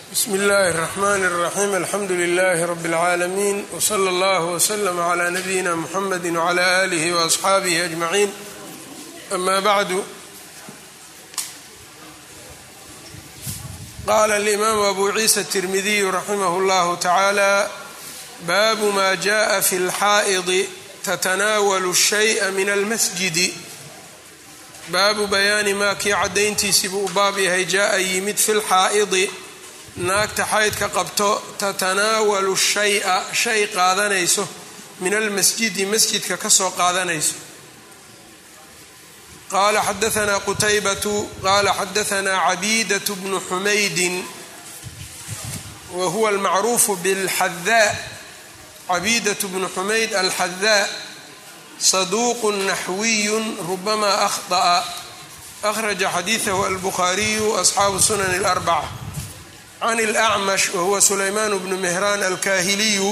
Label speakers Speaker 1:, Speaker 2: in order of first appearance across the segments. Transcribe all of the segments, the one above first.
Speaker 1: bsmi اllahi الرحmn الرaxيm alxamdu لlh rb العaalamiin wslى اllah wslm عlى nabiyina mxamedi وعlى آlih وأصxaabih أجmaعin ama bعdu qala اlimam abu ciisa التirmidiy raximah اllah taعalى babu ma jaءa fi اlxaa'ض tatanaawl الshayء min اlmasjidi baabu bayaani maa kii caddayntiisii buu u baab yahay jaa-a yimid fi lxaa'idi naagta xaydka qabto tatanaawalu shaya shay qaadanayso min almasjidi masjidka ka soo qaadanayso qaala xadaanaa qutaybatu qaala xadaanaa cabiidatu bnu xumaydin wa huwa almacruufu bilxadaa cabiidatu bnu xumayd alxadaa saduuq naxwiyu rubama akhطأa akhraja xadiidahu albukhaariyu asxaabu sunan اlarbaca can اlأcmash wahuwa sulaymaan bnu mehraan alkahiliyu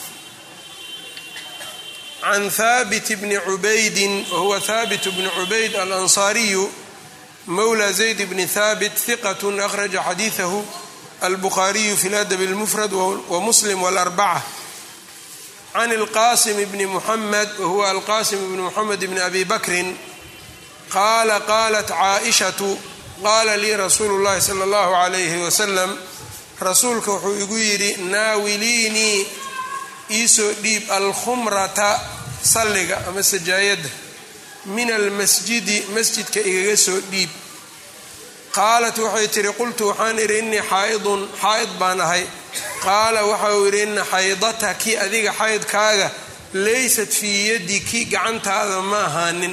Speaker 1: can haabit bni cubaydin wahuwa haabit bni cubayd alansaariyu mowla zayd bni haabit hiqat akhraja xadiidahu albukhaariyu fi ladab اlmufrad wamuslim wاlarbaca can alqasim bni muxamed wahuwa alqasim bni muxamed bni abi bakrin qaala qaalat caaishatu qaala lii rasuulu llahi sala allahu calayhi wasalam rasuulka wuxuu igu yidhi naawiliinii iisoo dhiib alkhumrata salliga ama sajaayadda min almasjidi masjidka igaga soo dhiib qaalat waxay tihi qultu waxaan idhi innii xaa'idun xaa'id baan ahay qaala waxa uu yidhi ina xaydataki adiga xaydkaaga laysat fii yadiki gacantaada ma ahaanin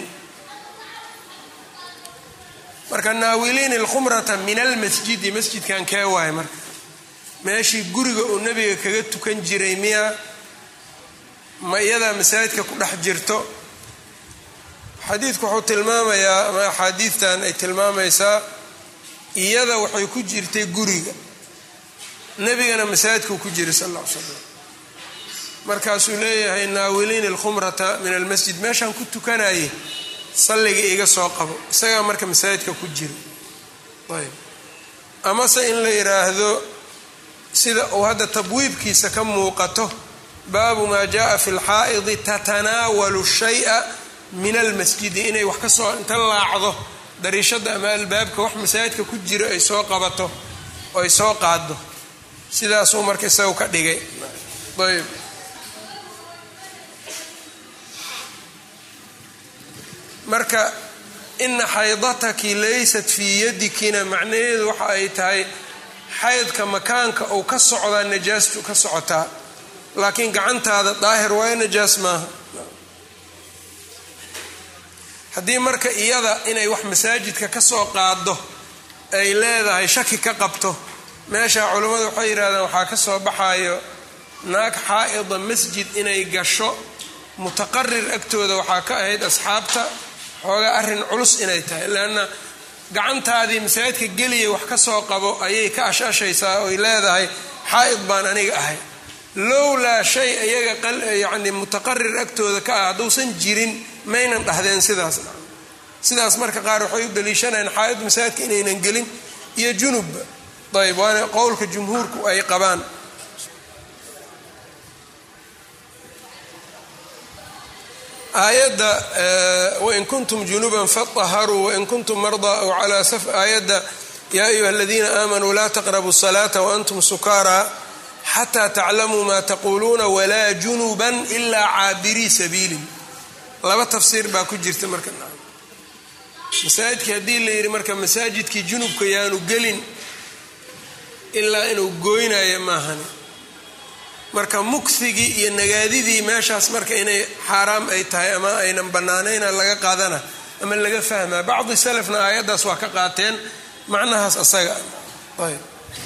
Speaker 1: marka naawiliin alkhumrata min almasjidi masjidkan kee waay marka meeshii guriga uu nebiga kaga tukan jiray miya ma iyadaa masaajidka ku dhex jirto xadiidku wuxuu tilmaamayaa ama axaadiidtan ay tilmaamaysaa iyada waxay ku jirtay guriga nebigana masaajidkuu ku jiray sal ll ly slam markaasuu leeyahay naawiliin alkhumrata min almasjid meeshaan ku tukanayay salliga iga soo qabo isagaa marka masaajidka ku jira ayb amase in la yidhaahdo sida uu hadda tabwiibkiisa ka muuqato baabu maa jaءa fi lxaa'idi tatanaawalu shay'a min almasjidi inay wax ka soo inta laacdo dariishada ama albaabka wax masaajidka ku jiro ay soo qabato oo ay soo qaado sidaasuu marka isagu ka dhigay ayb marka ina xaydataki laysat fii yadikina macnaheedu waxa ay tahay xaydka makaanka uu ka socdaa najaastu ka socotaa laakiin gacantaada daahir waayo najaas maaha haddii marka iyada inay wax masaajidka ka soo qaado ay leedahay shaki ka qabto meesha culammadu waxay yidhahdeen waxaa ka soo baxayo naag xaa'ida masjid inay gasho mutaqarir agtooda waxaa ka ahayd asxaabta xoogaa arrin culus inay tahay leanna gacantaadii masaajidka geliya wax ka soo qabo ayay ka ashashaysaa oy leedahay xaa'id baan aniga ahay lowlaa shay iyaga yacni mutaqarir agtooda ka ah hadduusan jirin maynan dhahdeen sidaas sidaas marka qaar waxay u daliishanayaan xaa'id masaajidka inaynan gelin iyo junubba ayb waana qowlka jumhuurku ay qabaan aayadda wain kuntum junuban faطaharuu wain kuntum mardaa aw calaa aayadda yaa ayuha aladiina aamanuu laa taqrabu الsalaata waantum sukaara xataa taclamuu ma taquuluuna walaa junuban ilaa caabirii sabiilin laba tafsiir baa ku jirta marka masaajidkii haddii la yidhi marka masaajidkii junubka yaanu gelin ilaa inuu gooynayo maahan marka mugsigii iyo nagaadidii meeshaas marka inay xaaraam ay tahay ama aynan bannaanayna laga qaadana ama laga fahmaa bacdi salafna aayaddaas waa ka qaateen macnahaas asaga ayb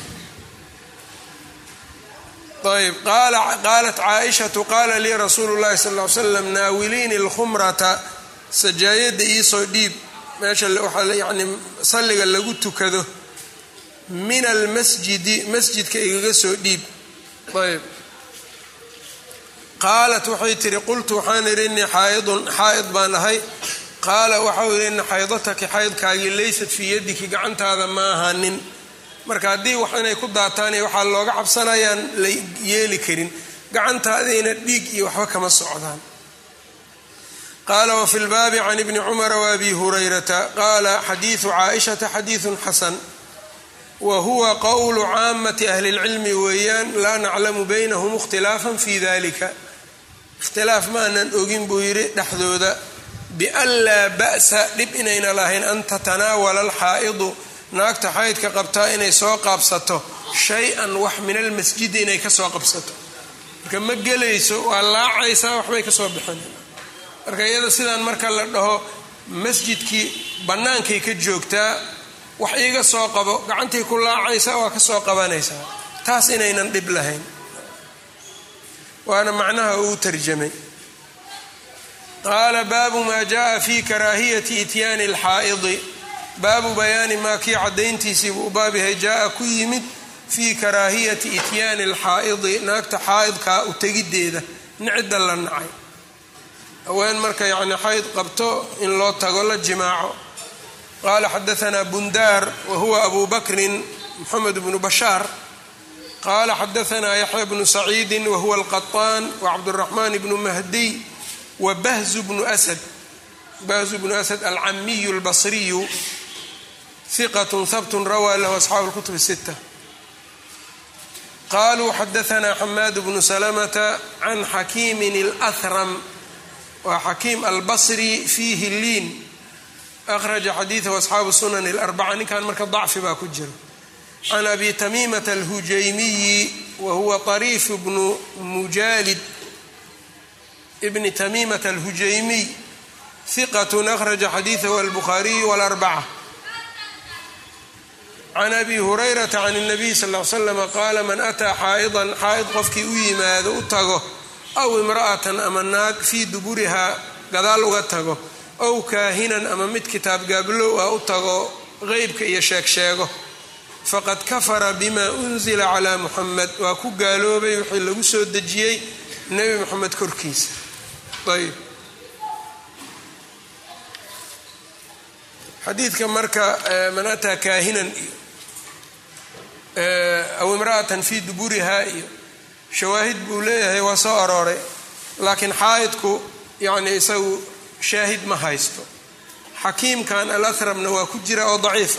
Speaker 1: ayb qaalat caaishatu qaala lii rasuulu llahi sal ly slam naawiliini alkhumrata sajaayadda iisoo dhiib meesha waxaa yani salliga lagu tukado min almasjidi masjidka igaga soo dhiib ayb qaalat waxay tihi qultu waxaan idhi innii xaaidun xaa'id baan ahay qaala waxau yidhi ina xaydataki xaydkaagii laysat fii yadiki gacantaada ma ahanin marka haddii wax inay ku daataan iyo waxaa looga cabsanayaan la yeeli karin gacantaadayna dhiig iyo waxba kama socdaan qaala wafi lbaabi can ibni cumara waabi hurayrata qaala xadiidu caaishata xadiidun xasan wa huwa qowlu caamati ahli اlcilmi weeyaan laa naclamu baynahum ikhtilaafan fi dalika ikhtilaaf maanan ogin buu yidhi dhexdooda bian laa ba'sa dhib inayna lahayn an tatanaawala alxaa'idu naagta xaydka qabtaa inay soo qaabsato shay-an wax min almasjidi inay kasoo qabsato marka ma gelayso waa laacaysaa waxbay kasoo bixin marka iyada sidaan marka la dhaho masjidkii bannaankay ka joogtaa wax iiga soo qabo gacantay ku laacaysaa waa kasoo qabanaysaa taas inaynan dhib lahayn waana macnaha uu tarjamay qaala baabu maa jaءa fi karaahiyati ityaani اlxaa'idi baabu bayaani maa kii caddayntiisii buu u baab yahay jaa-a ku yimid fii karaahiyati ityaani alxaa'idi naagta xaa'idkaa u tegiddeeda nicida la nacay haween marka yacni xayd qabto in loo tago la jimaaco qaala xadaanaa bundaar wa huwa abu bakrin moxamed bnu bashaar qaala xadaanaa yaxya bnu saciidi wa huwa alqaطaan wacabduraxmaan bnu mahdiy wa bahzu bnu asad bahzu bnu asad alcamiyu albasriyu hiqat habt rawaa lahu asxaabu اlkutub الsita qaluu xadaanaa xamaad bnu salamata can xakiimin اlأhram waa xakiim albasri fiihi liin akhraja xadiidahu asxaabu sunan اlarbaca ninkan marka dacfi baa ku jiro can abi tamiimata alhujaymiyi wa huwa طariif bnu mujaalid bni tamiimata alhujaymiy hiqat akhraja xadiidahu albukhaariyu wاlarbaca can abi hurayrata can اnabiy sal l slam qaala man ataa xaa'idan xaa'id qofkii u yimaado u tago aw imra'atan ama naag fii duburihaa gadaal uga tago ow kaahinan ama mid kitaab gaablow ah u tago qeybka iyo sheeg sheego faqad kafara bima unzila calaa muxamed waa ku gaaloobay wixii lagu soo dejiyey nebi moxamed korkiisa ayb xadiidka marka man ataa kaahinan iyo aw imra'atan fii duburihaa iyo shawaahid buu leeyahay waa soo arooray laakiin xaa'idku yacni isagu shaahid ma haysto xakiimkan alahramna waa ku jira oo daciifa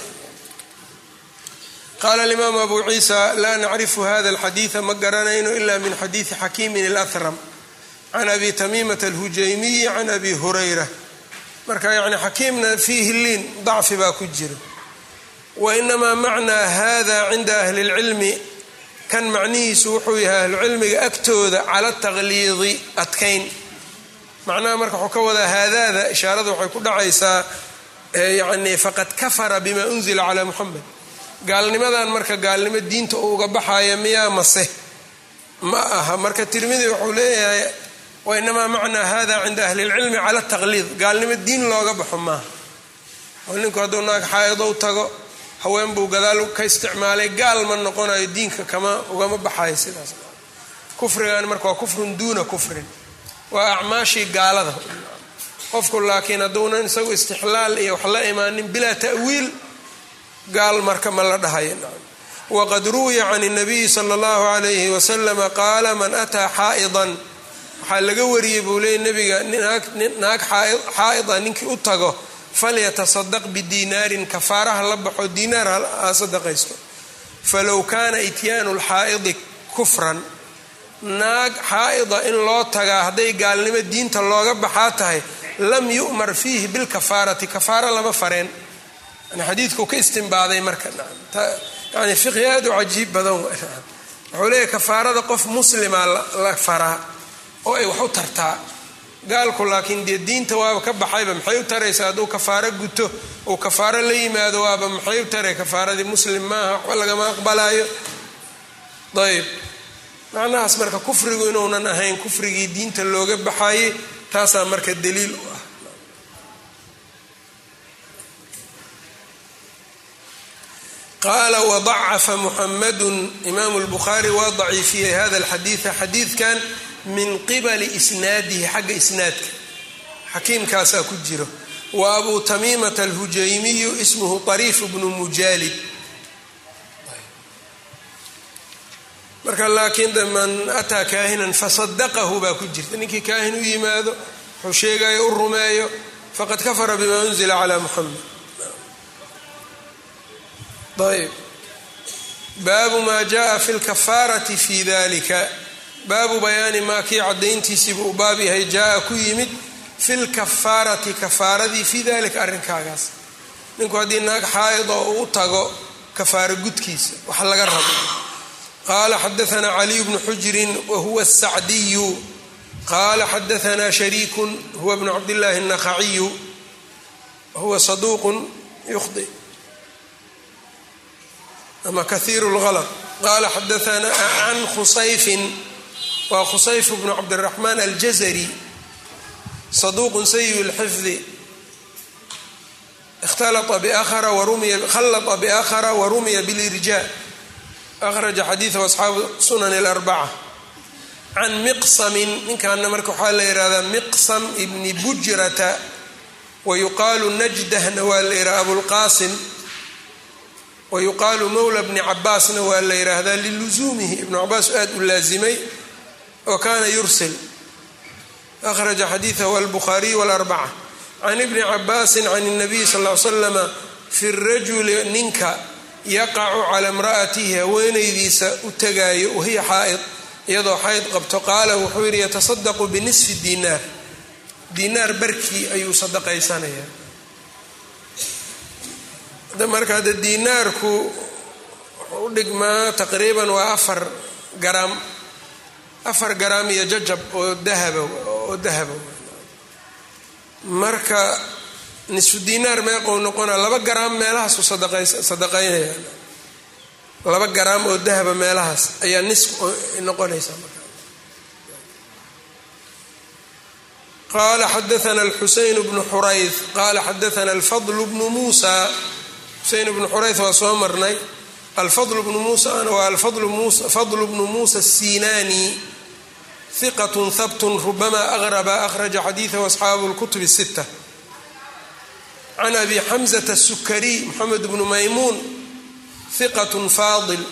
Speaker 1: qaala alimaamu abu ciisa laa nacrifu hada alxadiida ma garanayno ila min xadiidi xakiimin alahram can abi tamiimata alhujaymiyi can abi hurayra marka yani xakiimna fiihi liin dacfi baa ku jira wainamaa macnaa hada cinda ahli اlcilmi kan macnihiisu wuxuu yahay ahlucilmiga agtooda cala taqliidi adkayn macnaha marka wuxuu ka wadaa haadaada ishaarada waxay ku dhacaysaa yani faqad kafara bima unzila calaa muxamed gaalnimadan marka gaalnimo diinta uu uga baxaya miyaa mase ma aha marka tirmidi wuxuu leeyahay wainamaa macnaa hada cinda ahli اlcilmi cala taqliid gaalnimo diin looga baxo maaha oo ninku hadduu naag xaa'ido u tago haween buu gadaal ka isticmaalay gaal ma noqonayo diinka kama ugama baxayo sidaas kufrigan marka waa kufrun duuna kufrin waa acmaashii gaalada qofku laakiin hadduunan isagu istixlaal iyo wax la imaanin bilaa ta'wiil gaal marka ma la dhahayo waqad ruwiya can اnabiyi sala اllahu alayhi wasalama qaala man ataa xaa'idan waxaa laga wariyey buu leeyay nabiga naag xaa'ida ninkii u tago falyatasadaq bidiinaarin kafaaraha la baxo diinaar ha sadaqaysto falow kaana ityaanu lxaa'idi kufran naag xaa'ida in loo tagaa hadday gaalnimo diinta looga baxaa tahay lam yu'mar fiihi bilkafaarati kafaara lama fareen yani xadiidkuu ka istimbaaday marka yani fiqhi aad u cajiib badan wuxuu leeyahy kafaarada qof muslima la faraa oo ay wax u tartaa gaalku laakiin dee diinta waaba ka baxayba maxay u taraysaa hadduu kafaaro guto uu kafaaro la yimaado waaba maxay u taray kafaaradii muslim maaha waxba lagama aqbalaayo ayb macnahaas marka kufrigu inuunan ahayn kufrigii diinta looga baxayay taasaa marka daliil u ah qaala wadacafa muxamadun imaamu lbukhaari waa daciifiyey hada alxadiida xadiidkan min qibali isnaadihi xagga isnaadka xakiimkaasaa ku jiro wa abuu tamiimata alhujaymiyu ismuhu ariif bnu mujaalid marka laakiin de man ataa kaahinan fasadaqahu baa ku jirta ninkii kaahin u yimaado wuxuu sheegayo u rumeeyo faqad kafara bima unzila calaa muxamed ayb baabu maa jaءa fi lkafaarati fi dalika baabu bayaani maa kii cadayntiisiibuu u baab yahay jaa ku yimid fi lkafaarati kafaaradii fi dalika arrinkaagaas ninku haddii naag xaa'id oo uu tago kafaaro gudkiisa wax laga rabo qaala xadaanaa caliy bnu xujrin wahuwa asacdiyu qaala xadaanaa shariikun huwa bnu cabdillaahi الnakhaciyu wahuwa saduuqun yukhdi ama kahiiru اlgalط qaala xadaanaa can khusayfin waa khusayf bnu cabdiraxmaan aljazari saduuqun sayi اlxifdi khallطa biakhara warumiya bilirja akhraja xadiiثahu asxaabu sunan اlarbaca can miqsamin ninkaana marka waxaa la yihahdaa miqsam ibni bujrata wayuqaalu najdahna waa la yidhaha abulqaasim wayuqaalu mowla bni cabaasna waa la yidhaahdaa lilusuumihi ibnu cabaas aad u laazimay wa kaana yursil akhraja xadiiثahu albukhaariyu wاlarbaca can ibni cabaasin can الnabiy sal ly slama fi rajuli ninka yaqacu cala imra'atihi haweenaydiisa u tagaayo wahiya xaa'id iyadoo xayd qabto qaala wuxuu yidhi yatasadaqu binisfi diinaar diinaar barkii ayuu sadaqaysanayaa marka hadde diinaarku wuxuu u dhigmaa taqriiban waa afar garaam afar garaam iyo jajab oo dahaba oo dahaba marka nisfu diinaar meeqou noqona laba garaam meelahaasu sadaqaynaya laba garaam oo dahaba meelahaas ayaa nis noqonaysa qala xadaana alxuseyn bnu xurayth qala xadaana alfadl bnu muusa xuseyn bnu xurayth waa soo marnay alfadl bnu muusana waa alfadl bnu muusa الsinani hiqat habt rubama agrba akhraja xadiiثahu asxaabu اlkutub الsita can abi xamزة الsukariy moxamed bnu maymuun hiqat faadil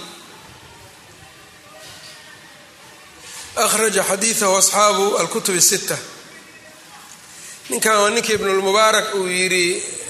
Speaker 1: akhraja xadiiثahu asxaabu alkutub الsita ninkan waa ninkii ibnulmubaarak uu yidhi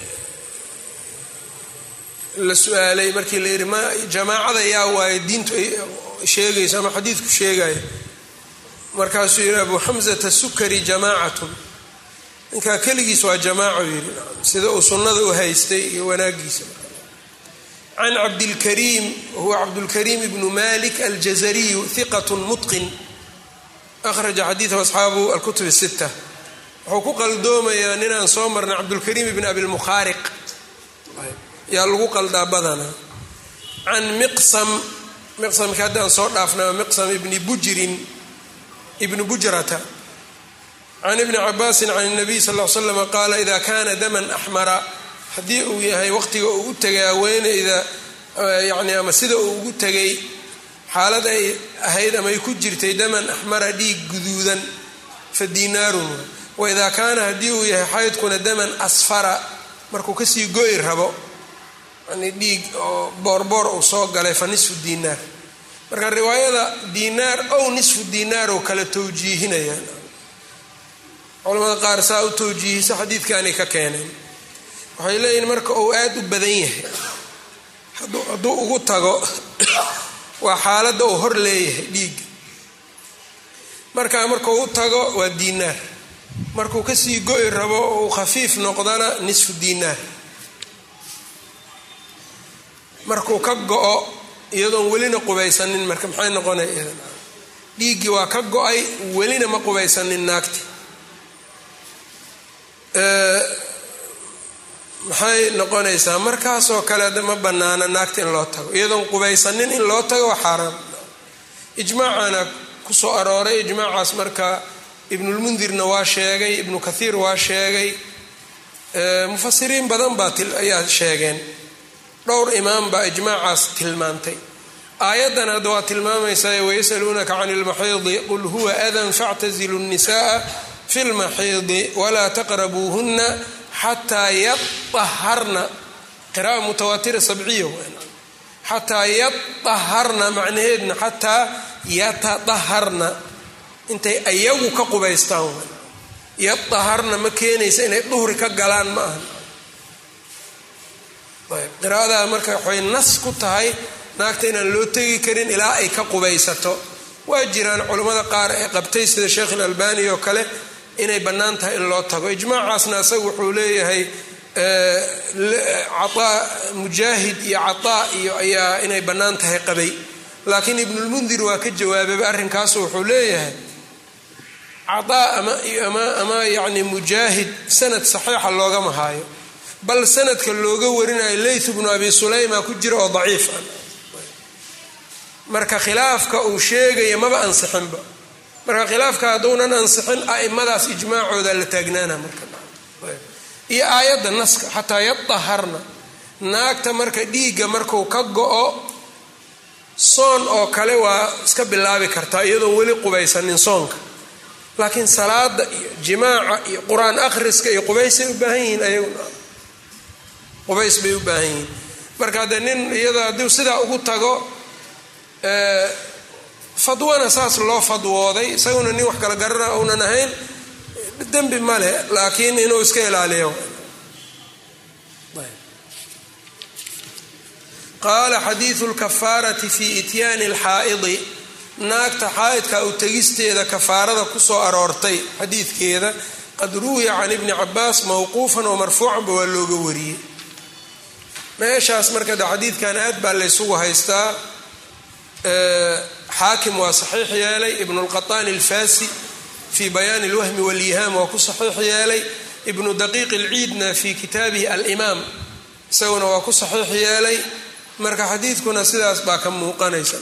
Speaker 1: la su-aalay markii la yidhi ma jamaacada yaa waayo diintu ay sheegayso ama xadiidku sheegayo markaasuu yidhi abu xamzata sukari jamaacatun ninkaa keligiis waa jamaaco yidhi sida uu sunnada u haystay iyo wanaagiisa can cabdilkariim huwa cabdulkariim ibnu malik aljazariyu hiqat mutqin akhraja xadiidahu asxaabu alkutub الsita wuxuu ku qaldoomayaa ninaan soo marnay cabdulkariim ibn abilmukhaariq yaa lagu qaldaa badanaa can miqsam miqsamka haddaan soo dhaafnaa miqsam ibni bujrin ibni bujrata can ibni cabaasin can الnabiy sal l slam qaala ida kana daman axmara haddii uu yahay waqtiga uu u tegay haweeneyda yani ama sida uu ugu tegay xaalad ay ahayd ama ay ku jirtay daman axmara dhiig guduudan fa diinaarun waidaa kaana haddii uu yahay xaydkuna daman asfara markuu kasii go'i rabo yani dhiig oo boorboor uu soo galay fa nisfu diinaar marka riwaayada diinaar ow nisfu diinaar oo kala tawjiihinayaan culamada qaar saa u tawjiihisa xadiidkaanay ka keeneen waxay leeyihin marka uu aada u badan yahay hadduu ugu tago waa xaaladda uu hor leeyahay dhiigga markaa markuu u tago waa diinaar markuu kasii go'i rabo oo uu khafiif noqdana nisfu diinaar markuu ka go-o iyadoon welina qubaysanin marka maxay noqonaya iyadan dhiiggii waa ka go-ay welina ma qubaysanin naagti maxay noqonaysaa markaasoo kale ada ma banaana naagta in loo tago iyadoon qubaysanin in loo tago waa xaaraam ijmaacana kusoo arooray ijmaacaas marka ibnulmundirna waa sheegay ibnu kathiir waa sheegay mufasiriin badan baa ayaa sheegeen dhowr imaam baa ijmaacaas tilmaantay aayaddan hadda waa tilmaamaysaa wayasaluunaka can ilmaxiidi qul huwa adan factazilu nnisa'a fi lmaxiidi walaa taqrabuuhunna xataa yaaharna qira'a mutawaatira sabciya xataa yaaharna macnaheedna xataa yatadaharna intay ayagu ka qubaystaan yadaharna ma keenaysa inay duhri ka galaan ma aha ayb qiraa'adaa marka waxay nas ku tahay naagta inaan loo tegi karin ilaa ay ka qubaysato waa jiraan culammada qaar ee qabtay sida sheekh ilalbani oo kale inay bannaan tahay in loo tago ijmaacaasna isaga wuxuu leeyahay caaa mujaahid iyo cataa iyo ayaa inay bannaan tahay qabay laakiin ibnulmundir waa ka jawaababa arrinkaasu wuxuu leeyahay cataa ama ama yacni mujaahid sanad saxiixa loogama haayo bal sanadka looga warinayo leyth bnu abi sulayma ku jira oo daciif ah marka khilaafka uu sheegaya maba ansixinba marka khilaafka hadduunan ansixin aimadaas ijmaacooda la taagnaana marka iyo aayadda naska xataa yadaharna naagta marka dhiigga marku ka go-o soon oo kale waa iska bilaabi kartaa iyadoon weli qubaysanin soonka laakiin salaada iyo jimaaca iyo qur-aan akhriska iyo qubaysay u baahan yihiin ayaguna qubays bay u baahan yihiin marka dee nin iyada hadduu sidaa ugu tago fadwana saas loo fadwooday isaguna nin wax kala garana uunan ahayn dembi ma leh laakiin inuu iska ilaaliyo qaala xadiidu lkafaarati fi ityaani alxaa'idi naagta xaa'idka u tegisteeda kafaarada kusoo aroortay xadiidkeeda qad ruwiya can ibni cabaas mawquufan oo marfuucanba waa looga wariyey meeshaas marka de xadiidkan aad baa laysugu haystaa xaakim waa saxiix yeelay ibnu lqaطaani alfasi fi bayaani اlwahmi wاlyihaam waa ku saxiix yeelay ibnu daqiiq اlciidna fi kitaabihi alimaam isaguna waa ku saxiix yeelay marka xadiidkuna sidaas baa ka muuqanaysa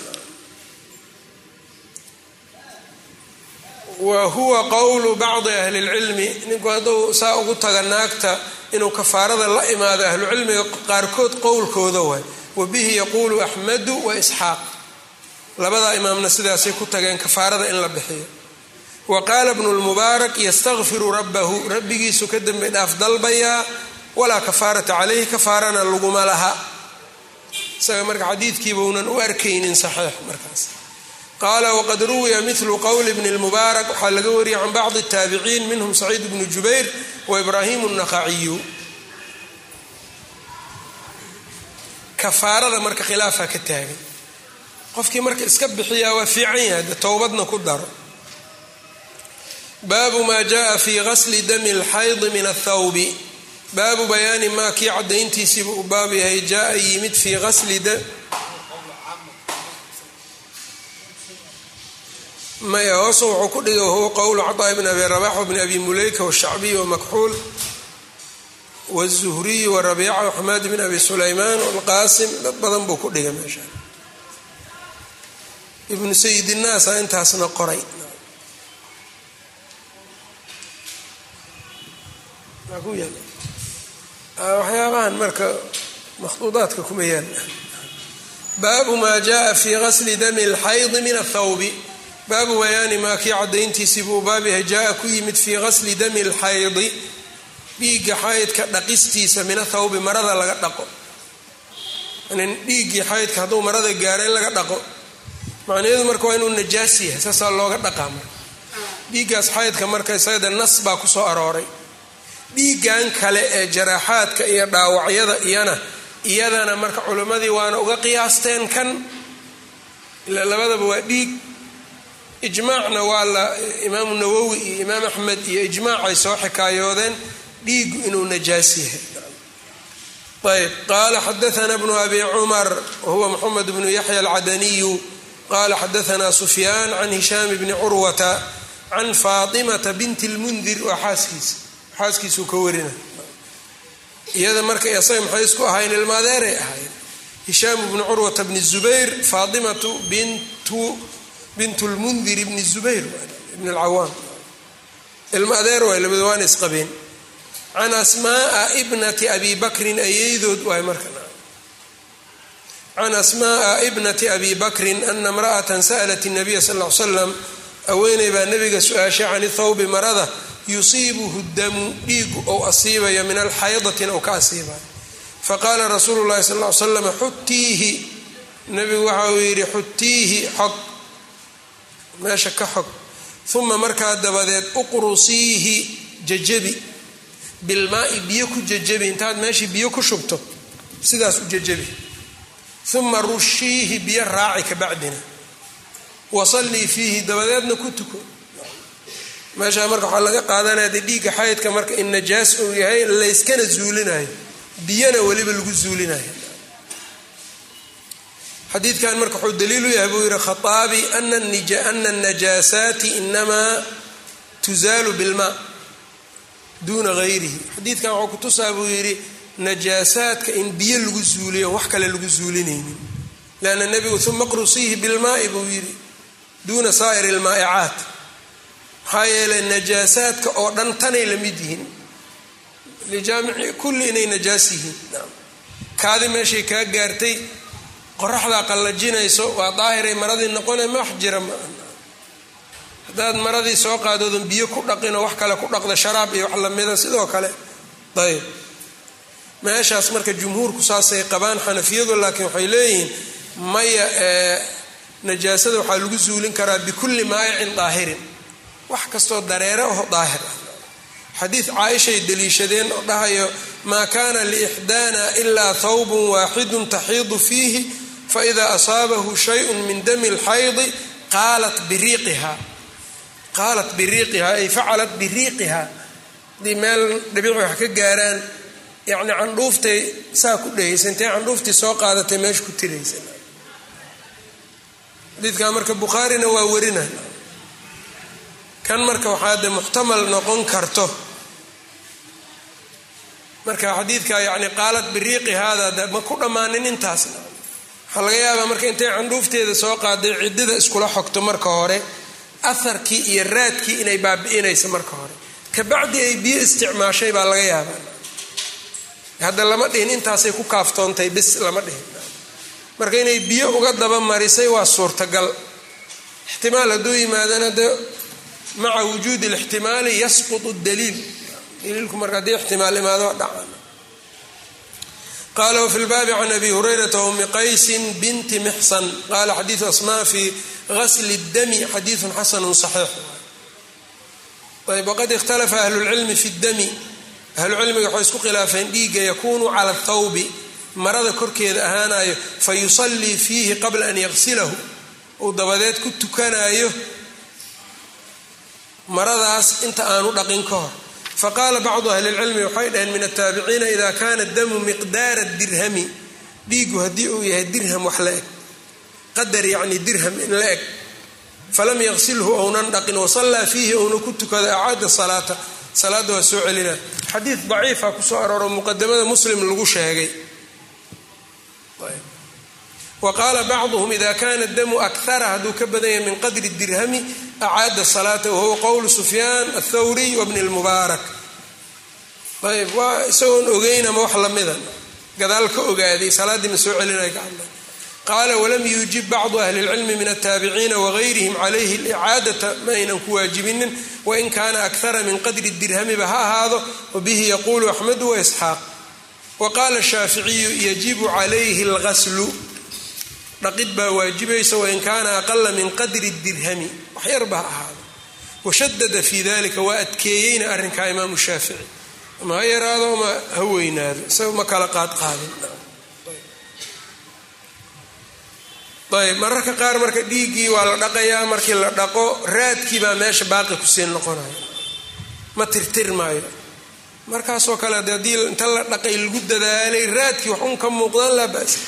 Speaker 1: wa huwa qowlu bacdi ahli اlcilmi ninku hadduu saa ugu taga naagta inuu kafaarada la imaado ahlucilmiga qaarkood qowlkooda waay wa bihi yaquulu axmedu wa isxaaq labadaa imaamna sidaasay ku tageen kafaarada in la bixiyo wa qaala bnu lmubaarak yastakfiru rabbahu rabbigiisu ka dembi dhaaf dalbayaa walaa kafaarata calayhi kafaarana laguma laha isaga marka xadiidkiiba unan u arkaynin saxiix markaas qaala waqad ruwiya milu qowli bni lmubaarak waxaa laga wariyay can bacdi taabiciin minhum saciid bnu jubayr wa ibraahimu naqaciyu kafaarada marka khilaafaa ka taagan qofkii marka iska bixiyaa waa fiican yahay de towbadna ku daro baabu maa jaءa fi gasli dami اlxaydi min athawbi baabu bayaani maa kii cadayntiisiiba uu baab yahay jaa yimid fii asli maya hoose wuxuu ku dhigay wahuwa qowlu caطaa bn abi rabax wbni abi muleyka washacbiy wamakxuul wالzuhriy warabiica waxmaad bn abi sulaymaan wاlqaasim dad badan buu ku dhigay meesha ibnu sayid innaasa intaasna qoray waxyaabahan marka makhduudaadka kuma yaala baabu maa jaءa fi gasli dami اlxaydi min athawbi baabu bayaani maa kii cadayntiisii buu baab yahay jaa ku yimid fii gasli dami اlxaydi dhiigga xaydka dhaqistiisa min athawbi marada laga dhaqo dhiiggii xaydka hadduu marada gaaro in laga dhaqo macnaheedu marka waa inuu najaas yahay saasaa looga dhaqaa marka dhiiggaas xaydka marka isagada nas baa kusoo arooray dhiiggan kale ee jaraaxaadka iyo dhaawacyada iyana iyadana marka culimmadii waana uga qiyaasteen kan ila labadaba waa dhiig ijmaacna waa la imaamu nawowi iyo imaam axmed iyo ijmaacay soo xikaayoodeen dhiigu inuu najaas yahay ayb qaala xadaana bnu abi cumar wahuwa moxamed bnu yaxya alcadaniyu qala xadaana sufyaan can hishaam bni curwata can faatimata binti lmundir waa xaaskiisa xaaskiisuu ka warina iyada marka isaga maxay isku ahayn ilmaadeeray ahayn hishaam bnu curwata bni zubayr faatimatu bintu lmundir bni zubayr ibn lcawaam ilma adeer waay labada waana isqabeen can asmaaa ibnati abi bakrin ayeydood waay marka can asmaءa ibnati abi bakrin ana imra'atan sa'lat الnabiya sal ly slam haweeney baa nabiga su-aashay can thawbi marada yusiibuhu damu dhiigu ou asiibayo min alxaydatin ou ka asiibayo faqaala rasuulu llahi sal ly slam xutiihi nabigu waxa uu yidhi xutiihi xog meesha ka xog uma markaa dabadeed uqrusiihi jajabi bilmaai biyo ku jajabi intaad meeshii biyo ku shubto sidaas u jajabi uma rushiihi biyo raaci ka bacdina wasallii fiihi dabadeedna ku tuko meeshaa marka waxaa laga qaadanaya dee dhiigga xaydka marka in najaas uu yahay layskana zuulinayo biyana weliba lagu zuulinayo xadiidkan marka wuxuu daliilu yahay buu yihi khaaabi ana najaasaati inamaa tuzaalu bilmaa duuna gayrihi xadiidkan waxuu kutusaa buu yidhi najaasaadka in biyo lagu zuuliyo wax kale lagu zuulinaynin lanna nebigu uma qrusiihi bilmaai buu yidhi duuna saa'iri lmaa'icaat maxaa yeelay najaasaadka oo dhan tanay la mid yihiin lijaamici kulli inay najaas yihiin kaadi meeshay kaa gaartay qoraxdaa qallajinayso waa daahiray maradii noqone ma wax jira ma haddaad maradii soo qaadoodan biyo ku dhaqinoo wax kale ku dhaqda sharaab iyo wax lamida sidoo kale ayb meeshaas marka jumhuurku saasay qabaan xanafiyadu laakiin waxay leeyihiin maya najaasada waxaa lagu zuulin karaa bikulli maayicin daahirin wax kastoo dareere aho daahir ah xadiid caaishay daliishadeen oo dhahayo maa kaana liixdaana ilaa thawbun waaxidun taxiidu fiihi faida asaabahu shayun min dami lxaydi qaalat biriiqiha qaalat biriiqiha ay facalat biriiqiha haddii meel dhibici wax ka gaaraan yacni candhuuftay saa ku dhehaysa intay candhuuftii soo qaadatay meesha ku tiraysa xadiidkaa marka bukhaarina waa warina kan marka waxaa de muxtamal noqon karto marka xadiidka yani qaalat biriiqi haada ma ku dhammaanin intaasna waxaa laga yaabaa marka intay candhuufteeda soo qaaday ciddida iskula xogto marka hore aharkii iyo raadkii inay baabi'inaysa marka hore kabacdi ay biyo isticmaashay baa laga yaabaa hadda lama dhihin intaasay ku kaaftoontay bis lama dhihin marka inay biyo uga daba marisay waa suurtagal ixtimaal hadduu yimaadana de maca wujuudi lixtimaali yasqutu daliil daliilku marka haddii ixtimaal imaado dhaca qala wfi lbaabi can abi hurayrata wmi qaysin binti mixsan qala xadiidu asmaa fi gasli اdami xadiidu xasanu صaxiix ayb waqad ikhtalafa ahlu lcilmi fi اdami ahlucilmiga waxay isku khilaafeen dhiigga yakunu cala اthawbi marada korkeeda ahaanayo fayusallii fiihi qabla an yaqsilahu uu dabadeed ku tukanayo maradaas inta aanu dhaqin ka hor faqaala bacdu ahli lcilmi waxay dhaheen min ataabiciina ida kana damu miqdaara dirhami dhiigu haddii uu yahay dirham wax la eg qadar yacni dirham in la eg falam yaqsilhu ounan dhaqin wasallaa fiihi ouna ku tukada acaada salaata salaadda waa soo celina xadiid daciifa kusoo arooro muqadamada muslim lagu sheegay wa qaala bacduhum ida kana damu akara hadduu ka badan yahay min qadri dirhami acaada salaata wahuwa qowlu sufyaan athawriy wabni lmubaarak ayb waa isagoon ogeynama wax lamida gadaal ka ogaaday salaaddii ma soo celinaya ka hadlay qaala walam yuujib bacdu ahli lcilmi min altaabiciina wagayrihim calayhi licaadata ma aynan ku waajibinin wain kaana akara min qadri dirhamiba ha ahaado wabihi yaquulu axmedu waisxaaq wa qaala shaaficiyu yajibu calayhi algaslu dhaqid baa waajibaysa wain kaana aqala min qadri dirhami wax yarba ha ahaado washadada fi dalika waa adkeeyeyna arrinkaa imaamu shaafici ama ha yaraado ama ha weynaado isaga ma kala qaadqaadin ayb mararka qaar marka dhiiggii waa la dhaqayaa markii la dhaqo raadkii baa meesha baaqi kusii noqonaya ma tirtirmaayo markaasoo kale haddii inta la dhaqay lagu dadaalay raadkii wax un ka muuqdaan laa basa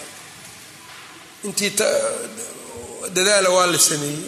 Speaker 1: intii dadaala waa la sameeyey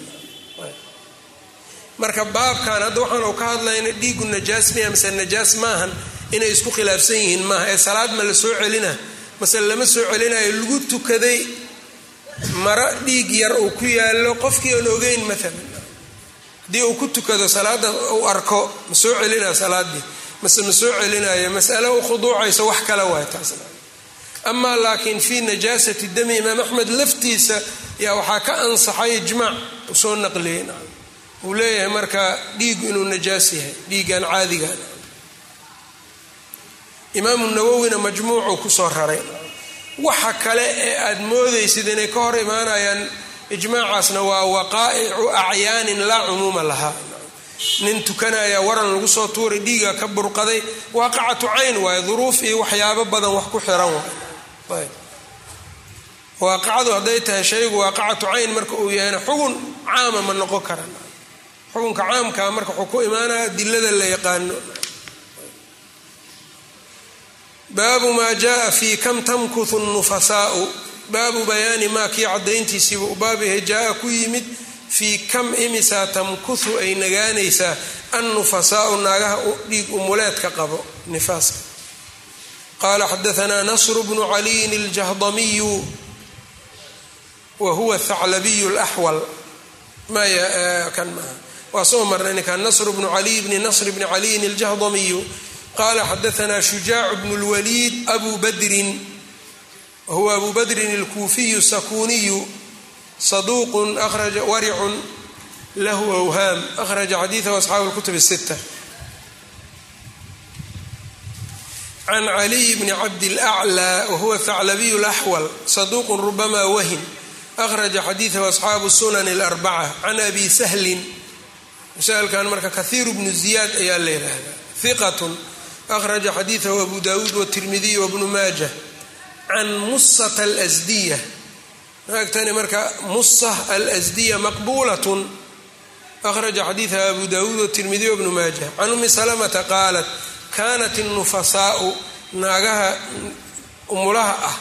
Speaker 1: marka baabkan hadda waxaanu ka hadlayna dhiigu najaas miya mase najaas maahan inay isku khilaafsan yihiin maaha ee salaad ma la soo celina mase lama soo celinayo lagu tukaday maro dhiig yar uu ku yaallo qofkii aan ogeyn maalan haddii uu ku tukado salaada uu arko ma soo celinaya salaaddii mase ma soo celinayo mas'alo u khuduucayso wax kale waay taasna amaa laakiin fii najaasati dami imaam axmed laftiisa yaa waxaa ka ansaxay ijmaac uu soo naqliyey uu leeyahay marka dhiigu inuu najaas yahay dhiiggan caadigan imaamu nawowina majmuucuu kusoo raray waxa kale ee aad moodaysid inay ka hor imaanayaan ijmaacaasna waa waqaa'icu acyaanin laa cumuuma lahaa nin tukanaya waran lagu soo tuuray dhiiga ka burqaday waaqacatu cayn waaye duruuf iyo waxyaabo badan wax ku xiran waay waaqacadu hadday tahay shaygu waaqacatu cayn marka uu yahayna xugun caama ma noqon kara xukunka caamkaa marka wuxuu ku imaanaya dilada la yaqaano baabu maa jaa fi kam tamkuthu nufasaau baabu bayaani maa kii cadayntiisiiba u baabayahay jaa ku yimid fii kam imisaa tamkuthu ay nagaanaysaa annufasaau naagaha dhiig umuleedka qabo nifaaska qaala xadaanaa nasru bnu caliyin aljahdamiyu wa huwa thaclabiyu laxwal maya kan maaha waa soo marnay ninkan nasr bnu caliy bni nasr bni caliyin aljahdamiyu qala xadaanaa shujaac bnu lwaliid abu badrin wahuwa abu badrin alkuufiyu sakuniyu saduuqun akhraja waricun lahu awhaam akhraja xadiidahu asxaabu lkutub sita can caliy bni cabd laclى wahuwa thaclabiyu laxwal saduuqun rubama wahin akhraja xadiidahu asxaabu sunan اlarbaca can abi sahlin masalkan marka kahiiru bnu ziyaad ayaa la yidhaahdaa hiqatun akhraja xadiidahu abu dawuud wtirmidiy wbnu maaja can musata alsdiya maagtani marka musa alsdiya maqbulatun akhraja xadiidaha abu dawuud wtirmidiy wbnu maaja can umi salamata qaalat kanat الnufasaau naagaha umulaha ah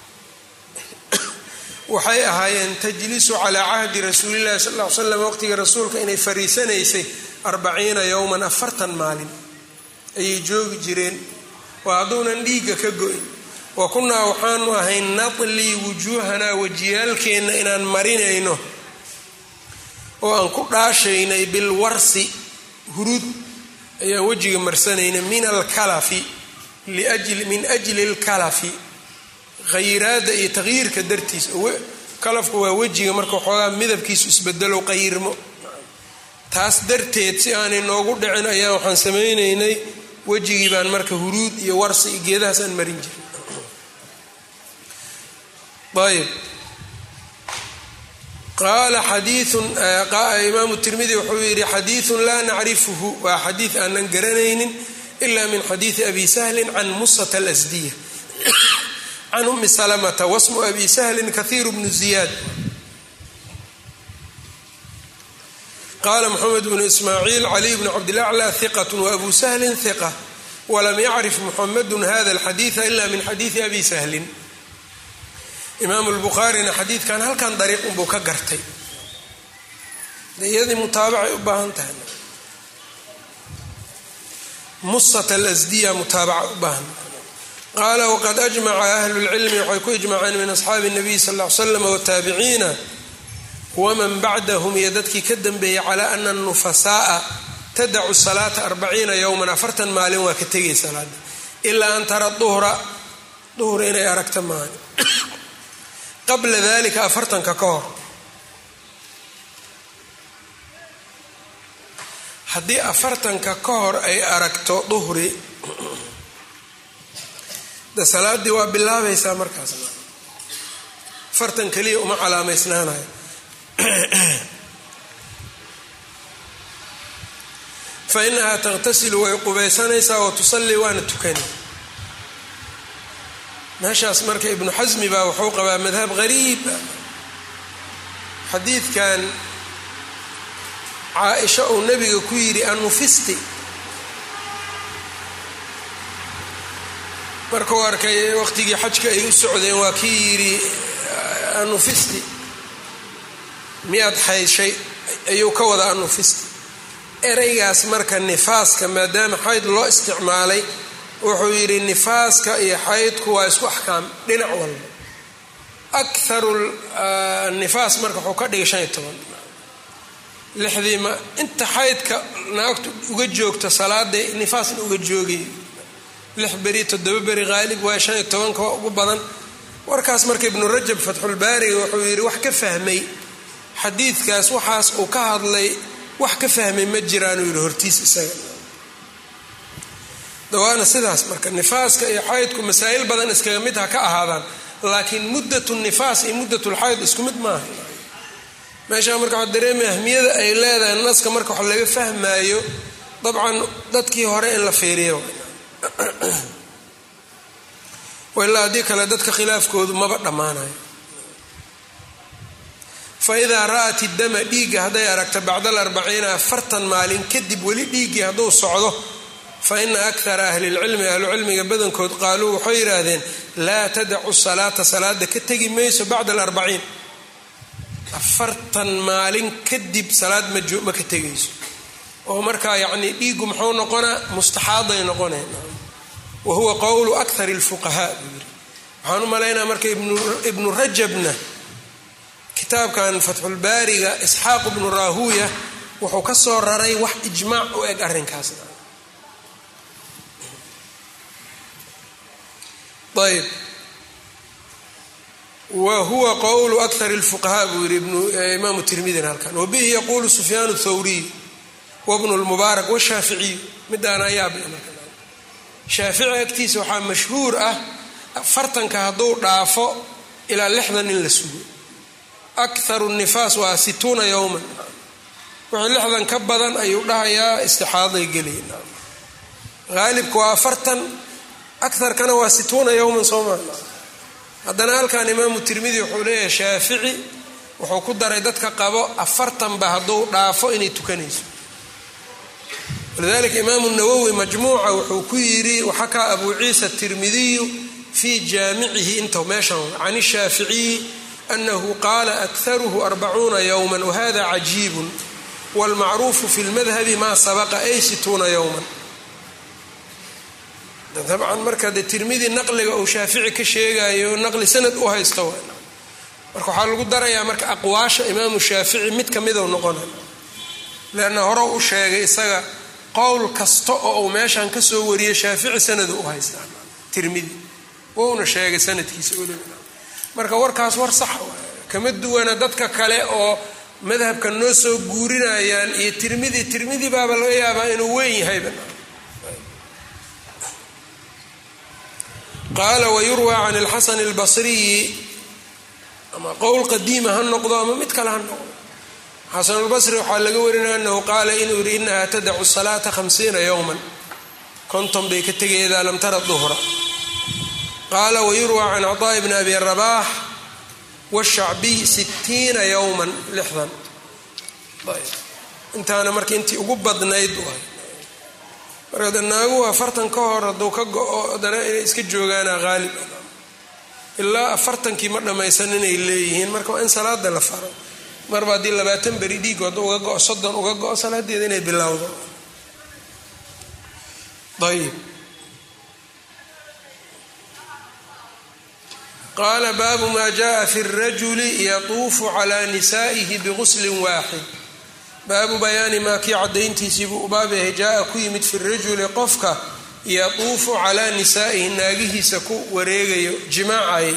Speaker 1: waxay ahaayeen tajlisu calaa cahdi rasuulillahi sal l slam waqtiga rasuulka inay fariisanaysay arbaciina yowman afartan maalin ayay joogi jireen waa hadduunan dhiigga ka go-in wa kunnaa waxaanu ahayn nadlii wujuuhanaa wajiyaalkeenna inaan marinayno oo aan ku dhaashaynay bilwarsi huruud ayaan wejiga marsanayna min alkalafi min ajli alkalafi khayraada iyo taqyiirka dartiis kalafku waa wejiga marka waxoogaa midabkiisu isbedelo qayirmo taas darteed si aanay noogu dhicin ayaa waxaan samaynaynay wejigii baan marka huruud iyo warsi iyo geedahaas aan marin jirin ayb qaala xadiiun imaamu tirmidi wuxuu yidhi xadiiun laa nacrifuhu waa xadiid aanan garanaynin ila min xadiidi abi sahlin can musata alasdiya can umi salamata wasmu abi sahlin kahiiru bnu ziyaad qaala mxamed bnu ismaaciil caliy bnu cabdilaclى hiqat waabu sahlin hiqa walam yacrif muxamedu hada alxadiida ila min xadiidi abi sahlin imaamu lbukhaarina xadiidkan halkan dariiq unbuu ka gartay iyadii mutaabacay u baahan tahay musat alasdiya mutaabaca u baahan qaala waqad ajmaca ahlu lcilmi waxay ku ijmaceen min asxaabi nabiy sal l slam wataabiciina waman bacdahum iyo dadkii ka dambeeyay calaa ana nufasaaa tadacu salaata arbaciina yowman afartan maalin waa ka tegay salaada ilaa an tara duhra duhur inay aragta maahan qabla dalika afartanka ka hor haddii afartanka ka hor ay aragto duhri de salaaddii waa bilaabaysaa markaas afartan keliya uma calaamaysnaanayo fa inahaa taqtasilu way qubaysanaysaa wa tusallii waana tukani meeshaas marka ibnu xasmi baa wuxuu qabaa madhab qariib xadiidkan caa-isha uu nabiga ku yidhi anufisti markuu arkay waqtigii xajka ay u socdeen waa kii yidhi anufisti miyaad xayshay ayuu ka wada anufisti ereygaas marka nifaaska maadaama xayd loo isticmaalay wuxuu yidhi nifaaska iyo xaydku waa isku axkaam dhinac walba akaru nifaas marka wuxuu ka dhigay shan iyo toban lixdii ma inta xaydka naagtu uga joogta salaaday nifaasna uga joogay lix beri toddoba beri qaalib waa shan iyo tobanka waa ugu badan warkaas marka ibnu rajab fatxulbaariga wuxuu yidhi wax ka fahmay xadiidkaas waxaas uu ka hadlay wax ka fahmay ma jiraanuu yidhi hortiis isaga dawaana sidaas marka nifaaska iyo xaydku masaa'il badan iskaga mid ha ka ahaadaan laakiin muddat nifaas iyo muddat lxayd isku mid maaha meeshaa marka waxaa dareemaya ahmiyada ay leedahay naska marka wax laga fahmaayo dabcan dadkii hore in la fiiriyo ilaa haddii kale dadka khilaafkoodu maba dhammaanayo fa idaa ra'at iddama dhiigga hadday aragto bacda alarbaciina afartan maalin kadib weli dhiiggii hadduu socdo fa ina akara ahli lcilmi ahlucilmiga badankood qaaluu waxay yidhaahdeen laa tadacu salaata salaada ka tegi mayso bacda alarbaciin afartan maalin kadib salaad ma ka tegayso oo markaa yacnii dhiiggu muxuu noqonaa mustaxaaday noqoneen wa huwa qowlu akari lfuqahaa buu yiri waxaan u malaynaa marka ibnu rajabna kitaabkan fatxulbaariga isxaaq ibnu raahuuya wuxuu ka soo raray wax ijmaac u eg arrinkaas ayb wa huwa qowlu akar lfuqahaa buu yiri imaamu tirmidina halkan wabihi yaquulu sufyaan thawriy wabnu lmubaarak washaaficiyu midaana ayaab shaafici agtiisa waxaa mashhuur ah afartanka hadduu dhaafo ilaa lixdan in la sugo akaru nifaas waa situuna yowman wixii lixdan ka badan ayuu dhahayaa istixaaday gelay haalibka waa afartan akarkana waa situuna yowman sooma haddana halkan imaamu tirmidi wuxuu leeyahay shaafici wuxuu ku daray dadka qabo afartanba hadduu dhaafo inay tukanayso walidalika imaamu nawowi majmuuca wuxuu ku yidhi waxakaa abu ciisa tirmidiyu fii jaamicihi inta meeshan can shaaficiyi anahu qaala akaruhu arbacuuna yowma wahada cajiibun wاlmacruufu fi lmadhabi maa sabaqa ay situuna yowman dabcan marka de tirmidi naqliga uu shaafici ka sheegayo naqli sanad u haysto marka waxaa lagu darayaa marka aqwaasha imaamu shaafici mid kamidou noqonay leanna hore u sheegay isaga qowl kasta oo uu meeshan kasoo wariyay shaafici sanadu u haystaa tirmidi wouna sheegay sanadkiisa marka warkaas war sax kama duwana dadka kale oo madhabka noo soo guurinayaan iyo tirmidi tirmidi baaba laga yaabaa inuu weyn yahayba qaala wayurwى can اlxasan اlbasriyi ama qowl qadiima ha noqdo ama mid kale ha noqdo xasan اlbasri waxaa laga warinaya anahu qaala inuu yihi inaha tadacu salaata hamsiina yowma konton bay ka tegay idaa lam tara duhra qaala wayurwى can cطaaءi bni abi rabax wالshacbiy sitiina yowma lixdan intaana marka intii ugu badnayd marka de naaguhu afartan ka hor hadduu ka go-o haddana inay iska joogaana haalib ilaa afartankii ma dhammaysan inay leeyihiin marka waa in salaada la faro marba haddii labaatan beri dhiig hadduu uga go-o soddon uga go-o salaadeeda inay bilowdo ayib qaala baabu maa jaءa fi اrajuli yatuufu calى nisaa'ihi biguslin waaxid baabu bayaani maa kii caddayntiisiibuu u baab yahay jaa-a ku yimid fi rajuli qofka yatuufu calaa nisaa'ihi naagihiisa ku wareegayo jimaacay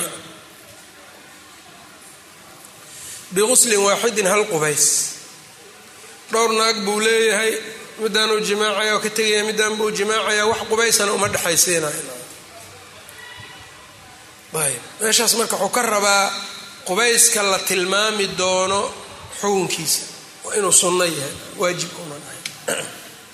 Speaker 1: biguslin waaxidin hal qubays dhowr naag buu leeyahay midaanuu jimaacaya oo ka tegaya midaan buu jimaacaya wax qubaysana uma dhexaysiinayo ayb meeshaas marka wuxuu ka rabaa qubayska la tilmaami doono xukunkiisa waa inuu sunno yahay waajib unan ahay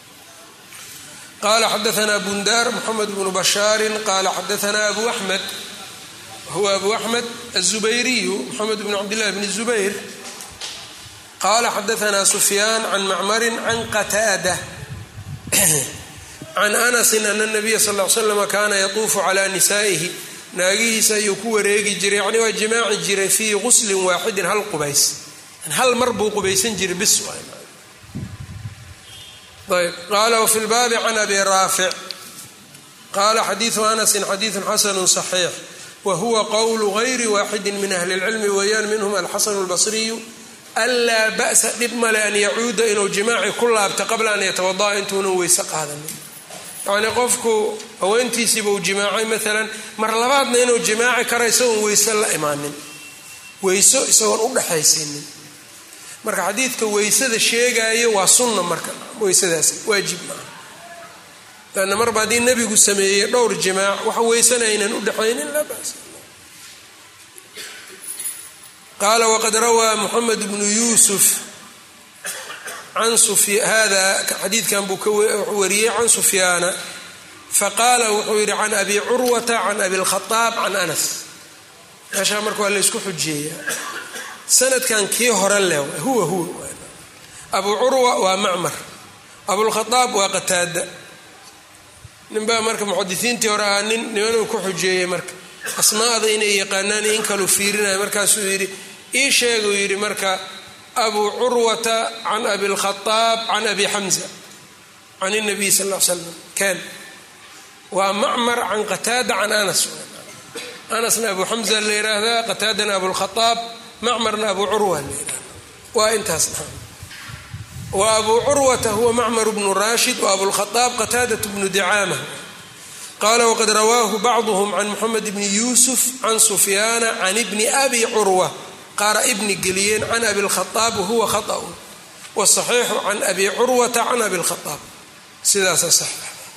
Speaker 1: qala xadaana bundaar mxamed bnu bashaari qala xadaana abu axmed huwa abu axmed aلzubayriyu mxamed bn cabdillahi bn zubayr qala xadaana sufyaan can macmarin can qataada can anasin ana nabiya sal l slm kana yatuufu cala nisaa'ihi naagihiisa ayuu ku wareegi jiray yani waa jimaaci jiray fii guslin waaxidin hal qubays hal mar buu qubaysan jiray bis ayb qaala wfi lbaabi can abi raafic qaala xadiidu anasin xadiidu xasanu صaxiix wa huwa qowlu gayri waaxidi min ahli اlcilmi weeyaan minhum alxasanu اlbasriyu anlaa ba'sa dhib male an yacuuda inuu jimaaci ku laabta qabla an yatawadaa intuunan weyse qaadanin yacnii qofku haweentiisiibuu jimaacay maalan mar labaadna inuu jimaaci kara isagoon weyse la imaanin weyso isagoon u dhexaysiinin marka xadiidka weysada sheegaayo waa sunna marka weysadaas waajib maaha lanna marba haddii nebigu sameeyey dhowr jimaac wax weysana aynan u dhexaynin laa bas qaala waqad rawaa moxamed bnu yuusuf can hada xadiidkan buu ka wariyey can sufyaana faqaala wuxuu yidhi can abi curwata can abi lkhaaab can anas meeshaa marka waa laysku xujeeya sanadkan kii hore leh huwa huwa abu curwa waa macmar abulkhaaab waa qataada ninbaa marka muxadisiintii hore ahaa nin nimanuu ku xujeeyey marka asmaada inay yaqaanaan in kalu fiirinaya markaasuu yidhi ii sheeguu yidhi marka abu curwata can abi lkhaaab can abi xamza can nabiy sal l slam ken waa macmar can qataada can anas anasna abu xamza la yiraahdaa qataadana abulkhaaab macmarna abu curwa la yirahda waa intaas wa abu curwata huwa macmar bnu rashid wa abulkhaaab qataadat bnu dicaama qala waqad rawaahu bacduhm can moxamed bni yuusuf can sufyaana can ibni abi curwa qaara ibni geliyeen can abi lkhaaab wahuwa khaطأun wsaxiixu can abi curwata can abi lkhaaab sidaasa sax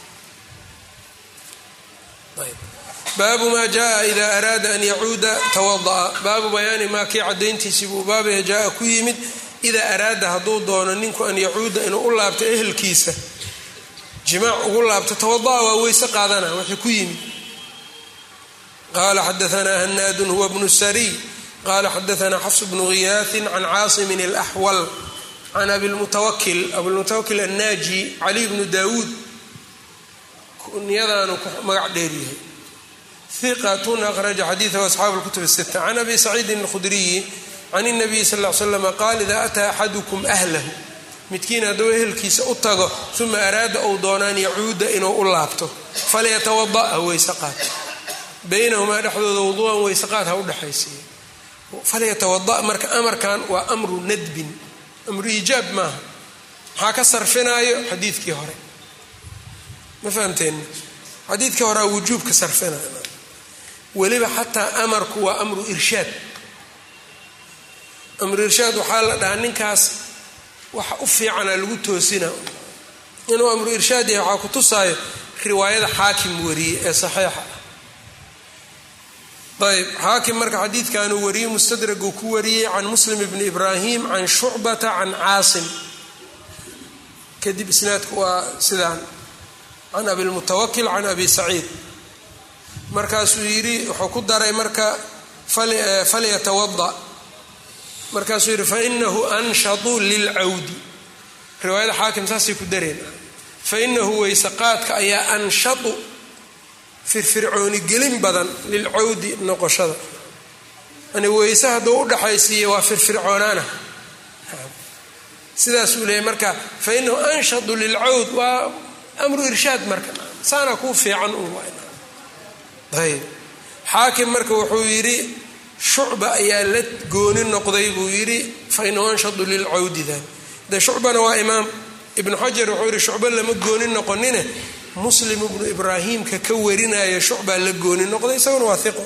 Speaker 1: baabu ma jaءa ida araada an yacuuda tawada'a baabu bayaani maa kii cadayntiisii buu baabaya jaa ku yimid idaa araada hadduu doono ninku an yacuuda inuu u laabto ehelkiisa jimaac ugu laabto tawada'a waa weyse qaadana waxay ku yimid qala xadaanaa hanaadun huwa bnu sariy qala xadaanaa xafs bnu ghiyaathin can caasimin اlaxwal can abilmutawakil abilmutawakil annaaji cali bnu daawuud kunyadaanu magac dheeryahay iqatun akhraja xadiidahu asxaabu lkutub sita can abi saciidin alkhudriyi can اnabiyi sal l slama qaal ida ataa axadukum ahlahu midkiin hadduu ehelkiisa u tago uma araada ou doonaan yacuuda inuu u laabto falyatawada ha weyse qaad baynahumaa dhexdooda wuduuan weyse qaad ha udhexaysiiya falyatawada marka amarkan waa amru nadbin amru iijaab maaha maxaa ka sarfinaayo xadiidkii hore ma fahamteen xadiidkii horea wujuubka sarfinaayo weliba xataa amarku waa amru irshaad amru irshaad waxaa la dhahaa ninkaas waxa u fiicana lagu toosina inuu amru irshaad yahay waxaa ku tusaayo riwaayada xaakim wariyey ee saxiixa ayb xaakim marka xadiidkanuu wariyey mustadraguu ku wariyey can muslim bni ibraahim can shucbata can caasim kadib isnaadku waa sidaan can abilmutawakil can abi saciid markaasuu yidhi wuxuu ku daray marka falyatawada markaasuu yidhi fainahu anshatu lilcawdi riwaayada xaakim saasay ku dareen fainahu weyse qaadka ayaa anshatu firfircooni gelin badan lilcawdi noqoshada yani weyse hadduu udhaxaysiiya waa firfircoonaana sidaasuu leeyay marka fainahu anshatu lilcawd waa amru irshaad marka saana kuu fiican un ayb xaakim marka wuxuu yidhi shucba ayaa la gooni noqday buu yidhi fainahu anshatu lilcawdidan de shucbana waa imaam ibnu xajar wuxuu yidhi shucba lama gooni noqonine muslim ibnu ibraahimka ka warinaya shucbaa la gooni noqday isaguna waa iqo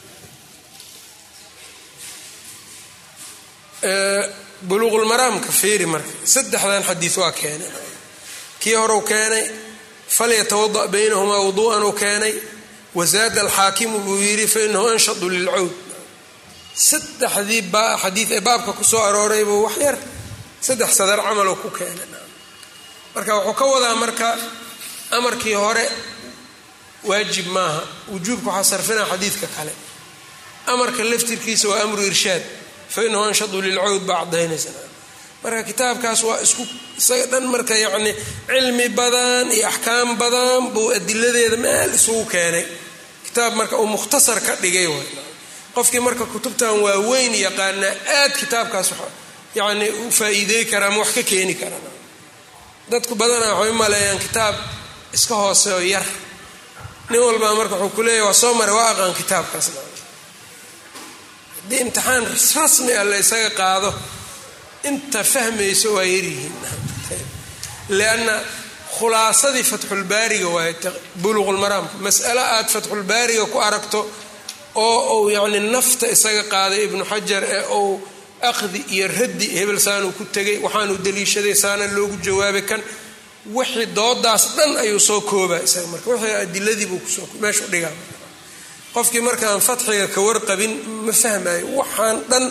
Speaker 1: buluuqulmaraamka fiiri marka saddexdan xadiis waa keenay kii horeu keenay falyatawada baynahumaa wuduu'an uu keenay wazaada alxaakimu buu yidhi fainahu anshadu lilcawd saddexdii xadiid ee baabka kusoo arooraybuu wax yar saddex sadar camaloo ku keenay marka wuxuu ka wadaa marka amarkii hore waajib maaha wujuubka waxaa sarfinaa xadiidka kale amarka laftirkiisa waa amru irshaad fainahu anshadu lilcawd baa cadaynaysa marka kitaabkaas waa isku isaga dhan marka yacni cilmi badan iyo axkaam badan buu adiladeeda meel isugu keenay kitaab marka uu mukhtasar ka dhigay way qofkii marka kutubtan waaweyn yaqaanaa aad kitaabkaas yacni u faa'iidey kara ama wax ka keeni kara dadku badanaa waxay u maleeyaan kitaab iska hooseoo yar nin walbaa marka wuxuu ku leeyahy waa soo maray waa aqaan kitaabkaas haddii imtixaan rasmi ah la ysaga qaado inta fahmayso waa yaryihiin lianna khulaasadii fatxulbaariga waaye buluqulmaraamka mas'alo aad fatxulbaariga ku aragto oo uu yacni nafta isaga qaaday ibnu xajar ee uu aqdi iyo raddi hebel saanuu ku tegay waxaanuu daliishaday saana loogu jawaabay kan wixii doodaas dhan ayuu soo koobaa isaga marka wixii adiladii buu kusoo meeshu dhigaa qofkii markaan fatxiga ka warqabin ma fahmayo waxaan dhan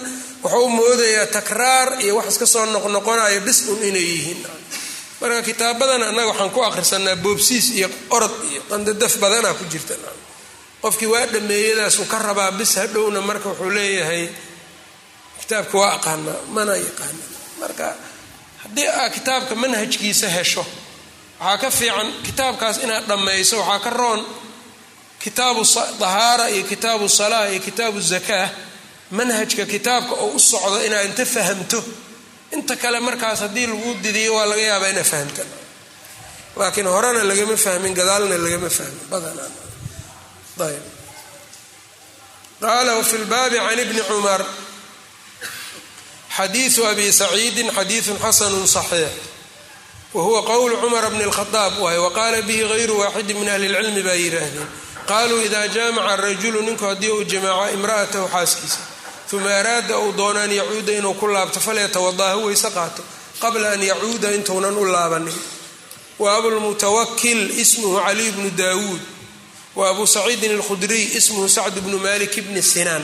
Speaker 1: wuxuu u moodayaa takraar iyo wax iska soo noqnoqonayo bis un inay yihiin marka kitaabadan annaga waxaan ku akhrisanaa boobsiis iyo orod iyo qandadaf badanaa ku jirta qofkii waa dhameeyadaasuu ka rabaa bis hadhowna marka wuxuu leeyahay kitaabka waa aqaanaa mana yaqaana marka haddii aa kitaabka manhajkiisa hesho waxaa ka fiican kitaabkaas inaad dhammayso waxaa ka roon kitaabu dahaara iyo kitaabu salaa iyo kitaabu zakaa manhajka kitaabka oo u socdo inaad inta fahamto inta kale markaas haddii lagu didiyo waa laga yaabaa inaad fahamta laakiin horena lagama fahmin gadaalna lagama fahmin badanaa ayb qaala wfi lbaabi can ibni cumar xadiiu abi saciidin xadiiu xasanu صaxiix wahuwa qowlu cumar bni اlkhadaab waay waqaala bihi gayru waaxidi min ahli اlcilmi baa yidhaahdeen qaluu ida jaamaca rajulu ninku haddii uu jamaaco imra'atahu xaaskiisa uma araada uu doono an yacuuda inuu ku laabto falyatawadaha weyse qaato qabla an yacuuda intuunan u laabanin wa abulmutawakil ismuhu caliy bnu daawuud wa abu saciidin alkhudriy ismuhu sacd bnu malik bni sinaan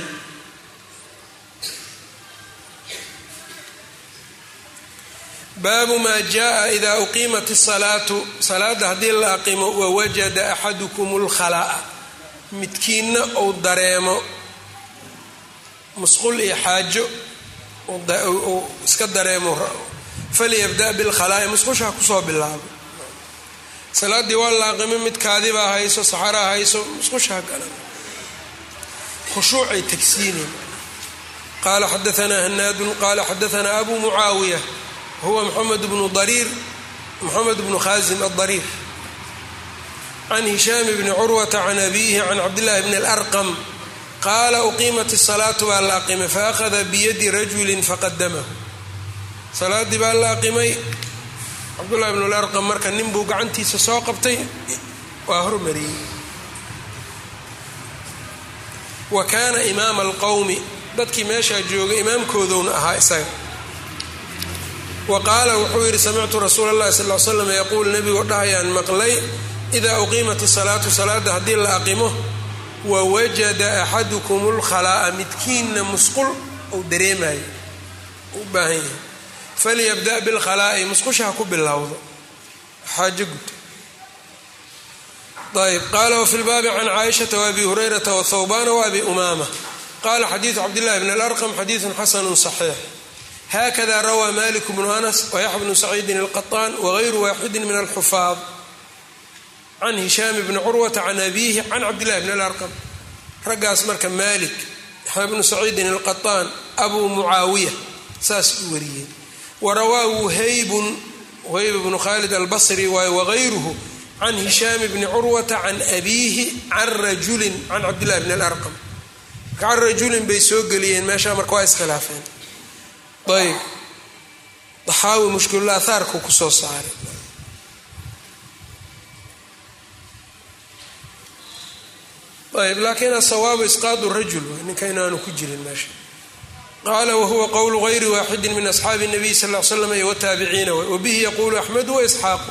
Speaker 1: baabu maa jaa ida uqiimat isalaatu salaada haddii la aqimo wawajada axadukum lkhalaa'a midkiinna uu dareemo musqul iyo xaajo uu iska dareemo falyabda bilkhalaa'i musqusha ha kusoo bilaabo salaaddii waa la aqimo mid kaadibaa hayso saxaraa hayso musqusha ha galan khushuucay tagsiineen qaala xadaanaa hanaadun qaala xadaanaa abu mucaawiya huwa mxamed bnu dariir moxamed bnu khaasim adariir can hishaam bni curwata can abiihi can cabdillahi bni alarqam qaala uqiimat isalaatu baa la aqimay faahada biyadi rajulin faqadamahu salaaddii baa la aqimay cabdullahi bnu larqam marka nin buu gacantiisa soo qabtay waa hormariyey wa kaana imaama alqowmi dadkii meeshaa joogay imaamkoodowna ahaa isaga wa qaala wuxuu yidhi samictu rasuula allahi sal l slam yaquul nebigoo dhahayaan maqlay idaa uqiimat isalaatu salaada haddii la aqimo wawajada axadukum lkhalaa'a midkiinna musqul uu dareemayo u baahan yahay falyabda bilkhalaa'i musqusha ha ku bilowdo xaajo guto ayb qaala wafi lbaabi can caaishata waabi hurayrata wthawbana waabi umaama qala xadiidu cabdillahi bn alarqam xadiidun xasanu صaxiix hakada rawaa malik bnu anas wayaxya bnu saciidin alqaطaan wagayru waaxidi min alxufaad can hishaam bni curwata can abiihi can cabdillahi bn alarqam raggaas marka malik yaxya bnu saciidin alqaطaan abu mucaawiya saas u wariyey warawaa wuhaybun wuhayb bnu khalid albasri waay wagayruhu can hishaam bni curwata can abiihi can rajulin can cabdillahi bni alarqam can rajulin bay soo geliyeen meeshaa marka waa iskhilaafeen ayb daxaawi mushkilulaahaarku kusoo saaray ayb laakiin asawaabu isqaadu rajul ninka inaanu ku jirin meesha qaala wahuwa qowlu gayri waaxidi min asxaabi nabiy sal l slam iyo wataabiciina wabihi yaquulu axmedu waisxaaqu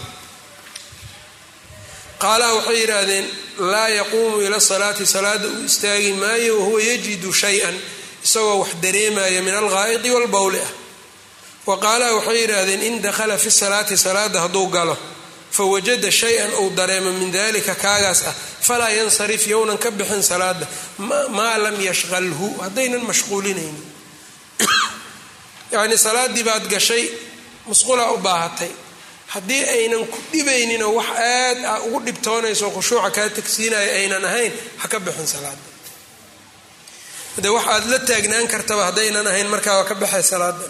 Speaker 1: qaalaha waxay yidhaahdeen laa yaquumu ila salaati salaada uu istaagi maayo wahuwa yajidu shay-an isagoo wax dareemaya min alghaa'idi walbowli ah wa qaalaha waxay yidhaahdeen in dakhala fi salaati salaada hadduu galo fawajada shay-an uu dareemo min dalika kaagaas ah falaa yansarif yownan ka bixin salaada maa lam yashqalhu haddaynan mashquulinaynin yacnii salaaddii baad gashay musqulaa u baahatay haddii aynan ku dhibayninoo wax aad a ugu dhibtoonayso khushuuca kaa tagsiinaya aynan ahayn ha ka bixin salaada de wax aad la taagnaan kartaba haddaynan ahayn markaa waa ka baxay salaada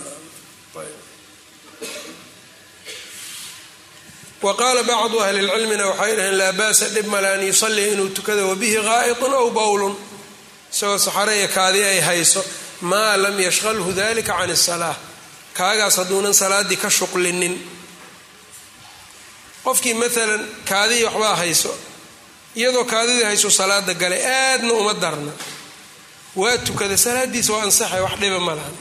Speaker 1: wa qaala bacdu ahli lcilmina waxay dhaheen laa baasa dhib male an yusallia inuu tukado wabihi qaa'itun aw bowlun isagoo saxare iyo kaadi ay hayso maa lam yashqalhu dalika can isalaa kaagaas hadduunan salaaddii ka shuqlinin qofkii maalan kaadii waxbaa hayso iyadoo kaadidii hayso salaada galay aadna uma darna waa tukada salaadiisa waa ansaxay wax dhiba ma lahan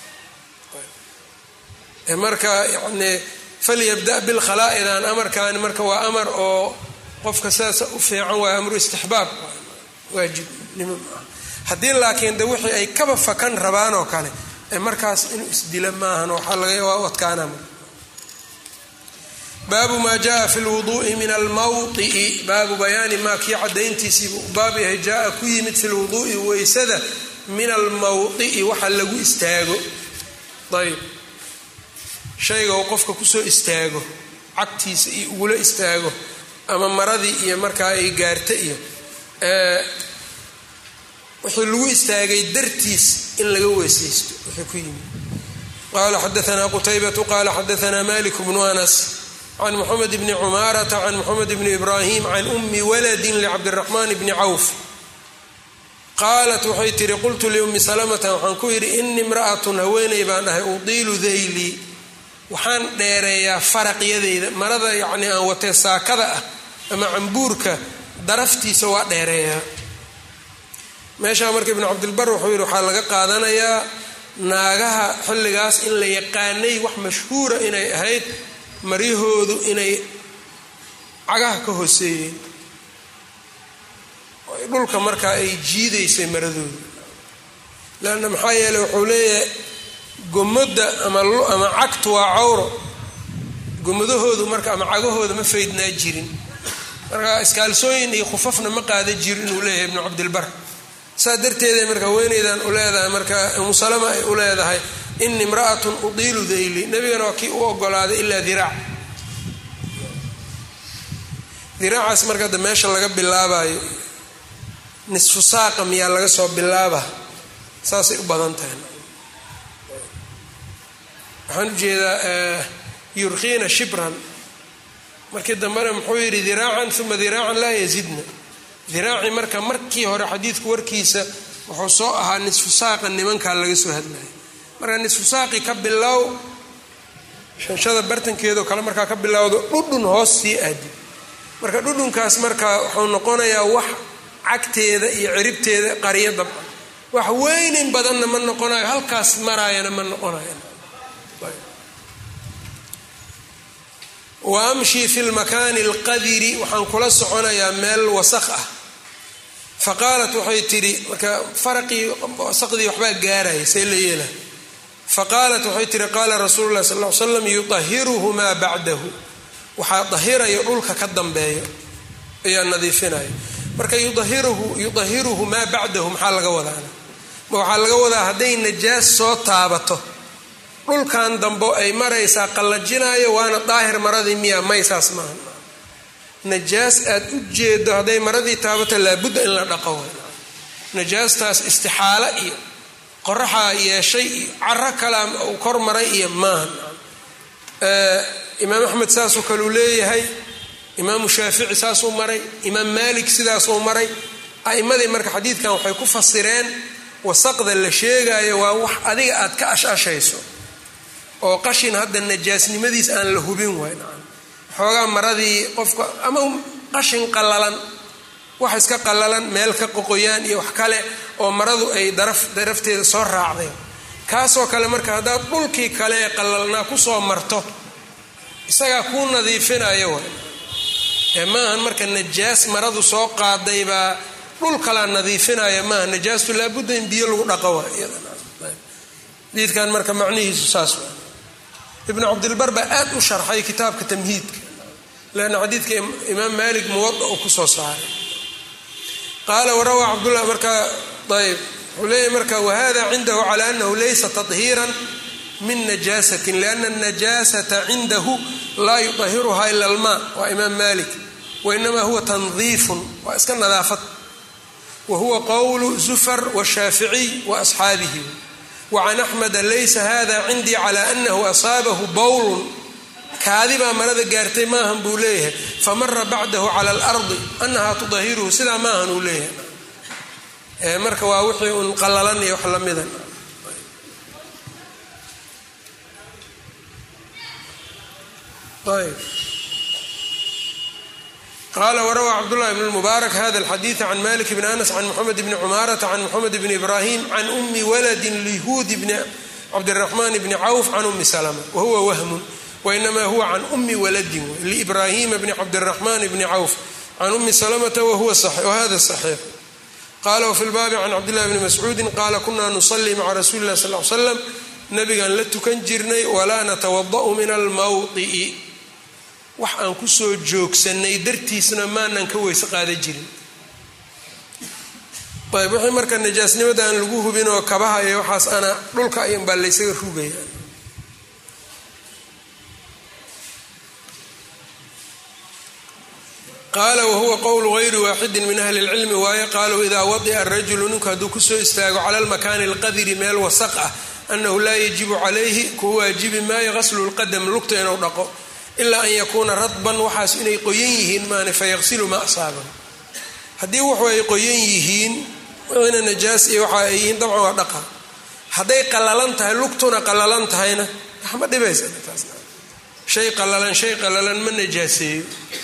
Speaker 1: marka yani falyabda bilkhalaa'idan amarkaani marka waa amar oo qofka sidaasa u fiican waa amru istixbaab waajibnimo haddii laakiin de wixii ay kaba fakan rabaan oo kale ee markaas inuu isdila maahan waxaa laga waa u adkaana baabu maa jaa fi lwuduui min almawطi'i baabu bayaani maa kii cadayntiisiibu baab yahay jaa ku yimid fi lwuduui weysada min almawdi'i waxa lagu istaago ayb shayga uu qofka kusoo istaago cagtiisa iyo ugula istaago ama maradii iyo markaa ay gaarta iyo wixii lagu istaagay dartiis in laga weysaysto wixii ku yimid qala xadaanaa qutaybatu qala xadaanaa malik bnu anas can moxamed bni cumaarata can moxamed bni ibraahim can ummi waladin licabdiraxmaan bni cawf qaalat waxay tihi qultu liummi salamata waxaan ku yidhi ini imra'atun haweeney baan dhahay udiilu daylii waxaan dheereeyaa faraqyadeyda marada yacnii aan watee saakada ah ama cambuurka daraftiisa waa dheereeyaa meeshaa marka ibnu cabdilbar wuxuu yidhi waxaa laga qaadanayaa naagaha xilligaas in la yaqaanay wax mashhuura inay ahayd maryahoodu inay cagaha ka hooseeyeen dhulka markaa ay jiidaysay maradooda leanna maxaa yeeley wuxuu leeyahay gomadda amaama cagtu waa cawro gomadahoodu marka ama cagahooda ma faydnaa jirin marka iskaalsooyin iyo khufafna ma qaada jiro inuu leeyahay ibnu cabdilbar saa darteeday marka haweeneydan u leedahay marka umusalama ay u leedahay ini imra'atun udiilu dayli nebigana waa kii u ogolaaday ilaa diraac diraacaas marka hadda meesha laga bilaabayo nisfu saaqa miyaa laga soo bilaaba saasay u badan tahay waxaan ujeedaa yurkiina shibran markii dambena muxuu yidhi diraacan uma diraacan laa yazidna diraaci marka markii hore xadiidku warkiisa wuxuu soo ahaa nisfu saaqa nimankaa laga soo hadlaya marka nisfu saaqi ka bilow shanshada bartankeedao kale markaa ka bilowdo dhudhun hoos sii aadi marka dhudhunkaas marka wuxuu noqonayaa wax cagteeda iyo ciribteeda qaryo dabcan wax weynin badanna ma noqonayo halkaas maraayana ma noqonayo wa amshii fi lmakaani alqadiri waxaan kula soconayaa meel wasakh ah fa qaalat waxay tidhi marka faraqii wasaqdii waxbaa gaaraya see la yeela fa qaalat waxay tihi qaala rasuulu llahi sal ll ly slam yudahiruhu maa bacdahu waxaa dahirayo dhulka ka dambeeyo ayaa nadiifinaya marka yudahiruhu yudahiruhu maa bacdahu maxaa laga wadaana ma waxaa laga wadaa hadday najaas soo taabato dhulkan dambo ay maraysaa qallajinayo waana daahir maradii miya maysaas maaha najaas aad u jeedo hadday maradii taabato laabudda in la dhaqo najaastaas istixaalo iyo qoraxaa yeeshay iyo caro kalaa uu kor maray iyo maaha imaam axmed saasoo kaleu leeyahay imaamu shaafici saasuu maray imaam maalik sidaasuu maray a'imadii marka xadiidkan waxay ku fasireen wasaqda la sheegayo waa wax adiga aad ka ashashayso oo qashin hadda najaasnimadiis aan la hubin waay xoogaa maradii qofka ama qashin qallalan wax iska qallalan meel ka qoqoyaan iyo wax kale oo maradu ay daraf darafteeda soo raacday kaasoo kale marka haddaad dhulkii kale ee qallalnaa kusoo marto isagaa kuu nadiifinayo waay ee maahan marka najaas maradu soo qaaday baa dhul kalaa nadiifinaya maaha najaastu laabudda in biyo lagu dhaqo waay diidkan marka macnihiisu saas waa ibnu cabdilbar baa aad u sharxay kitaabka tamhiidka leanna xadiidka imaam maalik muwada uu kusoo saaray qaala warawaa cabdullah marka ayb wuxuu leeyahy marka wahada cindahu cala anahu laysa tahiiran min najaasatin liana anajaasata cindahu laa yudahiruha ila almaa waa imaam malik wainama huwa tandiifun waa iska nadaafad wa huwa qowlu zufar washaaficiy wa asxaabihi wacan axmeda laysa hada cindii cala anahu asaabahu bowlun kaadibaa marada gaartay maahan buu leeyahay famara bacdahu cala alardi anahaa tudahiruhu sidaa maahan uu leeyahay marka waa wixii un qallalan iyo wax lamidan qala wrawى cbdالlah bn mubaarak hada اlxadiiث can malik bn anas can mxamed bni cumaarata can mxamed bni ibrahim can umi waladi lihudi bni cabdالraxman bni cawf can umi slma wahuwa wahmun wainama huwa can umi waladin librahima bni cabdالraxman bni cawf can umi slmta whada صaxiix qala wfi lbaabi can cabdillahi bni mascuudin qaala kunaa nusalii maca rasuuli lah sal l slam nabigaan la tukan jirnay walaa natawada'u min almawdi'i wax aan kusoo joogsanay dartiisna maanan ka weyse qaada jirin ayb wixii marka najaasnimada aan lagu hubin oo kabaha iyo waxaas ana dhulka ayan baa laysaga rugaya qaala wahuwa qowlu gayri waaxidin min ahli lcilmi waaye qaaluu idaa wadi'a rajulu ninku hadduu kusoo istaago cala lmakaani alqadiri meel wasaq ah anahu laa yajibu calayhi kuwa waajibi maayo qaslu lqadam lugta inuu dhaqo ilaa an yakuuna radban waxaas inay qoyan yihiin maane fayaqsilu ma asaabahu haddii wuxuu ay qoyan yihiin wixiina najaas iyo waxa ay yihiin dabcan waa dhaqa hadday qalalan tahay lugtuna qalalan tahayna waxma dhibaysa shay qalalan shay qalalan ma najaaseeyo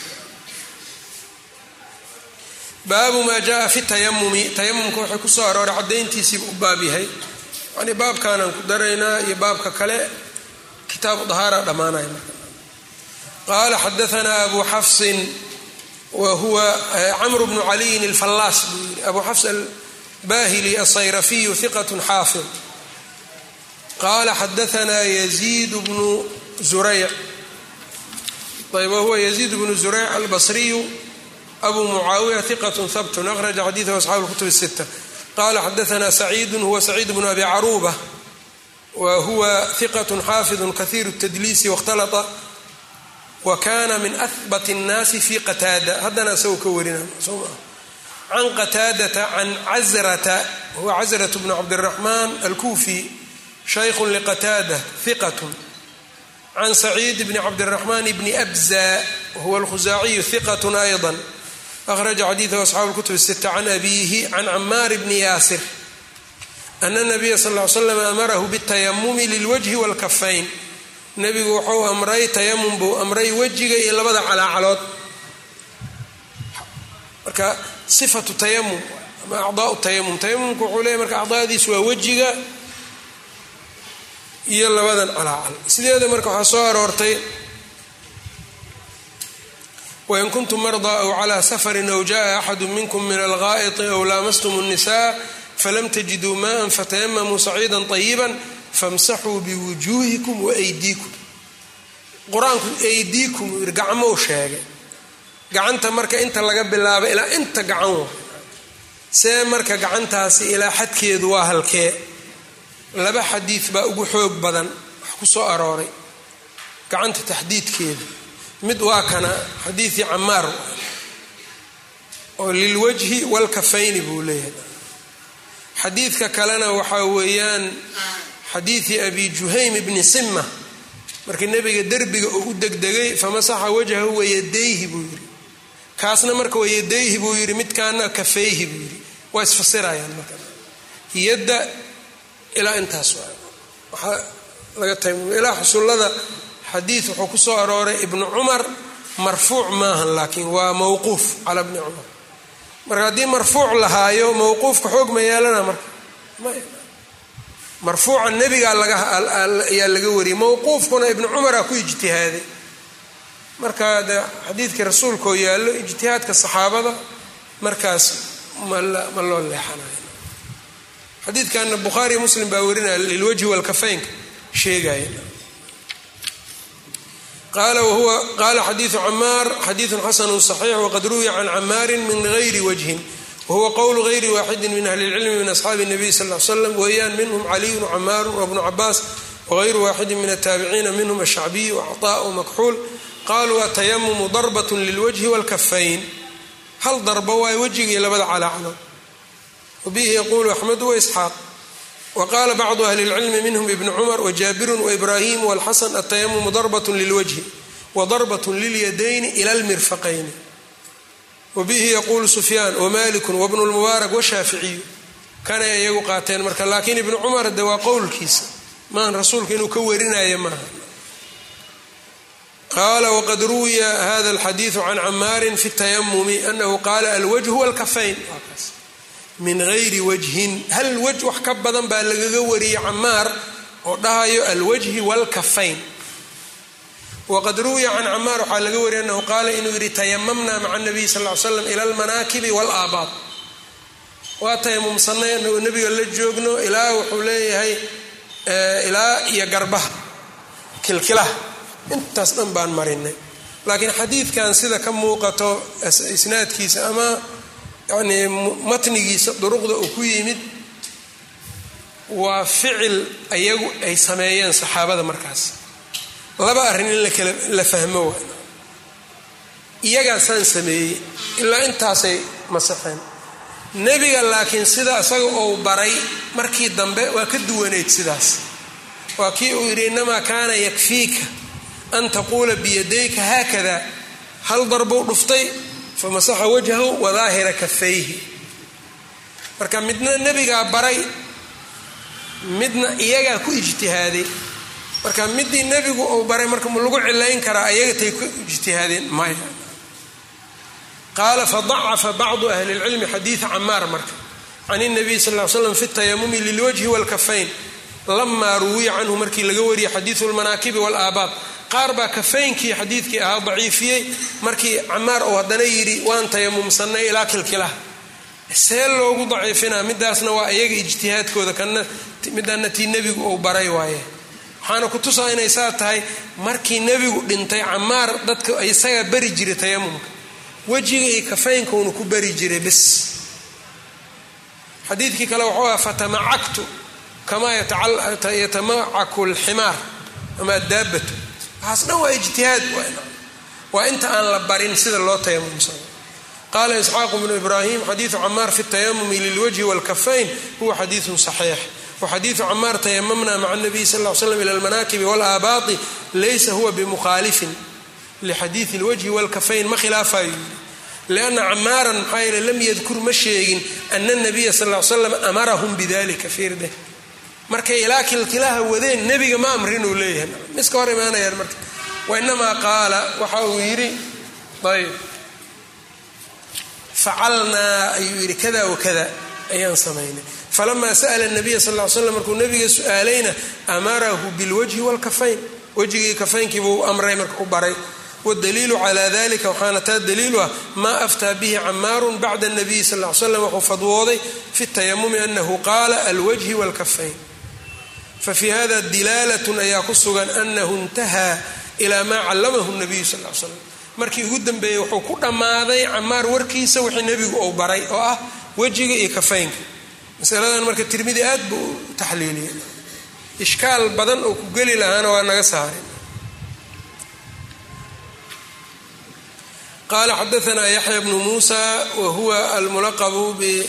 Speaker 1: baabu maa jaa fi tayamumi tayamumka waxay kusoo arooray cadayntiisiiba u baab yahay yani baabkaanaan ku daraynaa iyo baabka kale kitaabu dahaara dhammaanaya marka qaala xadaanaa abu xafsin wa huwa camru bnu caliyin alfallaas buu yiri abu xafs albahili asayrafiyu hiqat xaafid qaala xadaanaa yaziid bnu zurayc ayb wahuwa yaziid bnu zurayc albasriyu abu mucaawiya hiqat habtun akhraja xadiidahu asxaabu lkutub الsita qala xadaana saciidu huwa saciid bnu abi caruuba wa huwa hiqat xaafidu kahiiru اtadliisi waاkhtalata wa kana min ahbat الnaasi fi qataada haddana isagoo ka warina can qataadata can cazrata huwa cazrat bnu cabdالraxmaan alkufi shaykhu liqataada hiqat can saciid bni cabdالraxmaan bni abza wahuwa alkhusaaciyu hiqat ayضa akhraja xadiidahu asxaabu lkutub sita can abiihi can camaar bni yaasir ana nabiya sal l slam amarahu bitayamumi lilwajhi walkafayn nebigu wuxuu amray tayamum buu amray wejiga iyo labada calaacalood marka sifatu tayamum ama acdaau tayamum tayamumka wuxuu leeyahy marka acdaadiisu waa wejiga iyo labadan calaacal sideeda marka waxaa soo aroortay wain kuntum mardaa aw calaa safarin aw jaءa axadu minkum min algaa'iti aw laamastum الnisaa falam tajiduu maءa fatayamamuu saciida طayiba famsaxuu biwujuuhikum waaydiikum qur-aanku aydiikum uu yidhi gacmou sheegay gacanta marka inta laga bilaabo ilaa inta gacan wa see marka gacantaasi ilaa xadkeedu waa halkee laba xadiid baa ugu xoog badan wax ku soo arooray gacanta taxdiidkeeda mid waa kana xadiidii camaar oo lilwajhi walkafayni buu leeyahay xadiidka kalena waxaa weeyaan xadiidii abi juhaym bni sima markii nebiga derbiga uu u degdegay famasaxa wajhahu wayadayhi buu yidhi kaasna marka wayadayhi buu yidhi midkaana kafayhi buu yidhi waa isfasirayaan marka yadda ilaa intaas waxaa laga taymum ilaa xusullada xadiid wuxuu ku soo arooray ibnu cumar marfuuc maahan laakiin waa mawquuf cala bni cumar marka haddii marfuuc lahaayo mawquufka xoog ma yeelana marka marfuuca nebigaa ayaa laga wariyay mawquufkuna ibnu cumaraa ku ijtihaaday marka de xadiidkii rasuulkaoo yaallo ijtihaadka saxaabada markaas ma loo leexanayo xadiidkana bukhaariy muslim baa warinaya lilwajhi walkafaynka sheegaya qaala xadiiu camaar xadiiu xasanu صaxiix waqad ruwiya can camaarin min gayri wajhin wahuwa qowlu gayri waaxidi min ahli اlcilmi min asxaabi الnabiy sal l slam weeyaan minhm caliyun camaaru wabnu cabaas wغayru waaxidi min الtaabiciina minhm ashacbiy wacطaء makxuul qaluu atayamumu darbat lilwajhi wاlkafayn hal darba waay wejiga iyo labada calaacalood wabihi yaqulu axmed waisxaaq wqala bacdu ahli اlcilmi minhm ibn cumar wjaabiru waibrahim wاlxasan atayamumu darbat lilwajhi wadarbat lilyadayni ila lmirfaqayni wabihi yaquulu sufyaan wamaliku wabnu lmubaarak washaaficiyu kanay iyagu qaateen marka laakiin ibnu cumar de waa qowlkiisa maan rasuulka inuu ka warinaya maaha qaala waqad ruwiya hada alxadiidu can camaarin fi tayamumi anahu qaala alwajhu wاlkafayn min gayri wajhin hal waj wax ka badan baa lagaga wariyey camaar oo dhahayo alwajhi wاlkafayn waqad ruwiya can camaar waxaa laga wariyay anahu qaala inuu yidhi tayamamna maca nabiy sal l slam ila almanaakibi wاlaabaad waa tayamumsanay anagoo nebiga la joogno ilaa wuxuu leeyahay ilaa iyo garbaha kilkilaha intaas dhan baan marinay laakiin xadiidkan sida ka muuqato isnaadkiisa ama yanii matnigiisa duruqda uu ku yimid waa ficil ayagu ay sameeyeen saxaabada markaas laba arrin in lakala la fahmo waa iyagaasaan sameeyey ilaa intaasay masaxeen nebiga laakiin sida isaga uu baray markii dambe waa ka duwanayd sidaas waa kii uu yidhi innamaa kaana yakfiika an taquula biyadayka haakada hal darbuu dhuftay famasaxa wajhahu wadaahira kafayhi marka midna nebigaa baray midna iyagaa ku ijtihaaday marka midii nebigu uu baray marka ma lagu cilayn karaa iyaga tay ku ijtihaadeen maya qaala fadacafa bacdu ahli lcilmi xadiida camaar marka can اnabiy sal l slam fi tayamumi lilwajhi wاlkafayn lamaa ruwiya canhu markii laga wariyay xadiidu lmanaakibi wاlaabaab qaar baa kafaynkii xadiidkii ahaa daciifiyey markii camaar uu haddana yidhi waan tayamumsanay ilaa kilkilaha see loogu daciifinaa midaasna waa iyaga ijtihaadkooda kana midana tii nebigu uu baray waaye waxaana ku tusaa inay saa tahay markii nebigu dhintay camaar dadka isagaa bari jiray tayamumka wejiga iyo kafaynkauna ku bari jiray bis xadiidkii kale wuxuu aha fatamacaktu kamaa yatamacaku alximaar ama addaabatu waxaas dhan waa ijtihaad waa inta aan la barin sida loo tayamumsano qaala isxaaqu bnu ibraahim xadiidu camaar fi tayamumi lilwajhi wاlkafayn huwa xadiidu صaxiix waxadiidu camaar tayamamna maca nabiy sal l slam ila almanaakibi wاlaabaati laysa huwa bimukhalifin lixadiidi اlwajhi wاlkafayn ma khilaafayo yii lianna camaaran maxaa yeele lam yadkur ma sheegin ana nabiya sal l slam amarahum bidalika fiirde markay ilaa kilkilaha wadeen nebiga ma amrin uu leeyahay miska hor imaanayaan marka wainamaa qaala waxa uu yidhi ayb facalnaa ayuu yidhi kada wakada ayaan samaynay falamaa sa'la nabiya sal l slam markuu nabiga su-aalayna amarahu bilwajhi wاlkafayn wejigii kafaynkii buu amray marka u baray wdaliilu cala dalika waxaana taa daliilu ah maa aftaa bihi camaaru bacda nabiyi sal l slam wuxuu fadwooday fi tayamumi anahu qaala alwajhi wاlkafayn fafi hada dilaalatun ayaa ku sugan anahu intahaa ilaa maa callamahu nabiyu sal l slam markii ugu dambeeyey wuxuu ku dhammaaday camaar warkiisa wixii nebigu uu baray oo ah wejiga iyo kafaynka masaladan marka tirmidi aad buu u taxliiliyay ishkaal badan oo ku geli lahaana waa naga saaray qala xadaana yaxya bnu muusa wa huwa almulaqbu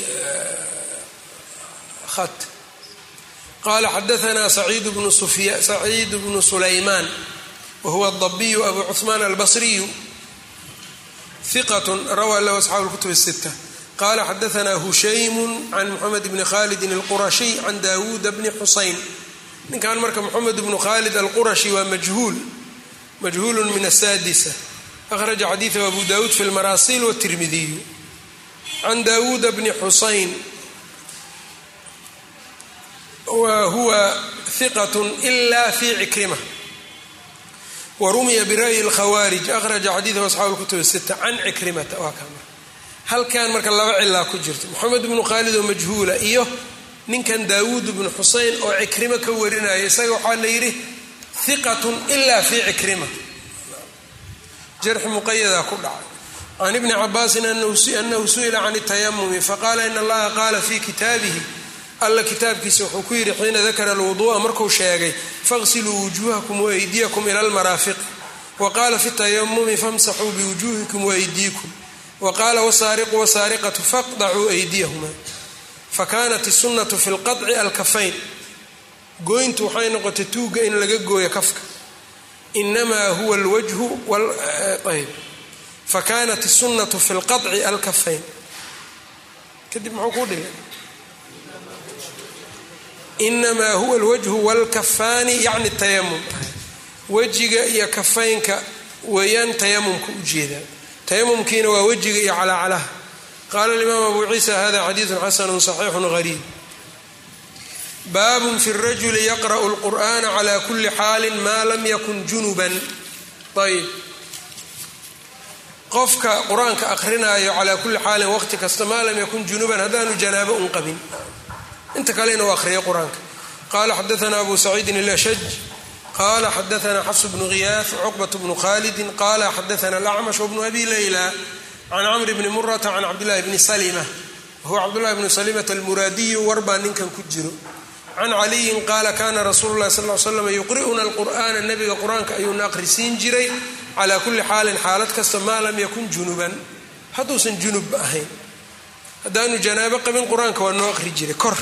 Speaker 1: bhat qala xadaana saciid bnu sulaymaan wahuwa dabiyu abu cuثmaan albasriyu hiqat rawaa lahu asxaabu اlkutub الsita qala xadaana hushaymu can moxamed bni khalidin اlqurashiy can dawuuda bni xusayn ninkan marka moxamed bnu khalid alqurashi waa majhuul majhuulu min asaadisa akhraja xadiidahu abu dawuud fi lmaraasil wtirmidiyu can dawuuda bni xusayn wa huwa hiqat ila fi cikrima wa rumiya bira'yi lkhawaarij akhraja xadiidahu asxaabu lkutub sita can cikrimata waa kama halkan marka laba cilaa ku jirto moxamed bnu khaalid oo majhuula iyo ninkan daawuud bnu xusayn oo cikrimo ka warinaya isaga waxaa la yidhi hiqatun ila fi cikrima jarxi muqayadaa ku dhacay can ibni cabaasin anahu su'ila can اtayamumi faqaala in allaha qaala fi kitaabihi alla kitaabkiisa wuxuu ku yidhi xiina dakara alwuduu'a markuu sheegay faqsiluu wujuuhakum waaydiyakum ila almaraafiq wa qaala fi tayamumi famsaxuu biwujuuhikum waaydiikum wa qaala wasaariqu wasaariqatu faqdacuu aydiyahuma fakanat isunatu fi lqaطci alkafayn gooyntu waxay noqotay tuuga in laga gooyo kafka inamaa huwa alwajhu ayb fakanat isunatu fi lqaطci alkafayn kadib muxuu kuu dhigay inamaa huwa alwajhu wاlkafaani yacni tayamum wejiga iyo kafaynka weeyaan tayamumka ujeedaa tayamumkiina waa wejiga iyo calaacalaha qaala alimaam abu ciisa hada xadiidu xasanu صaxiixu gariib baabun fi rajuli yaqra'u اlqur'ana cla kuli xaali ma lam yakun junuban ayb qofka qur-aanka akrinaayo calaa kulli xaalin waqti kasta maa lam yakun junuban haddaanu janaabo un qabin inta kale inuu akhriyo qur-aanka qala xadaana abu saciidin ilashaj qala xadaana xafs bnu khiyaaf cuqbat bnu khalidin qala xadaana alacmash wbnu abi layla can camri bni murata can cabdillahi bni salima wahuwa cabdullahi bnu salimata almuraadiyu warbaa ninkan ku jiro can caliyin qaala kana rasuulu lahi sal l slam yuqri'una alqur'ana nabiga qur-aanka ayuuna aqrisiin jiray calaa kulli xaalin xaalad kasta maa lam yakun junuban hadduusan junubba ahayn haddaanu janaabo qabin qur-aanka waa noo aqri jiray kor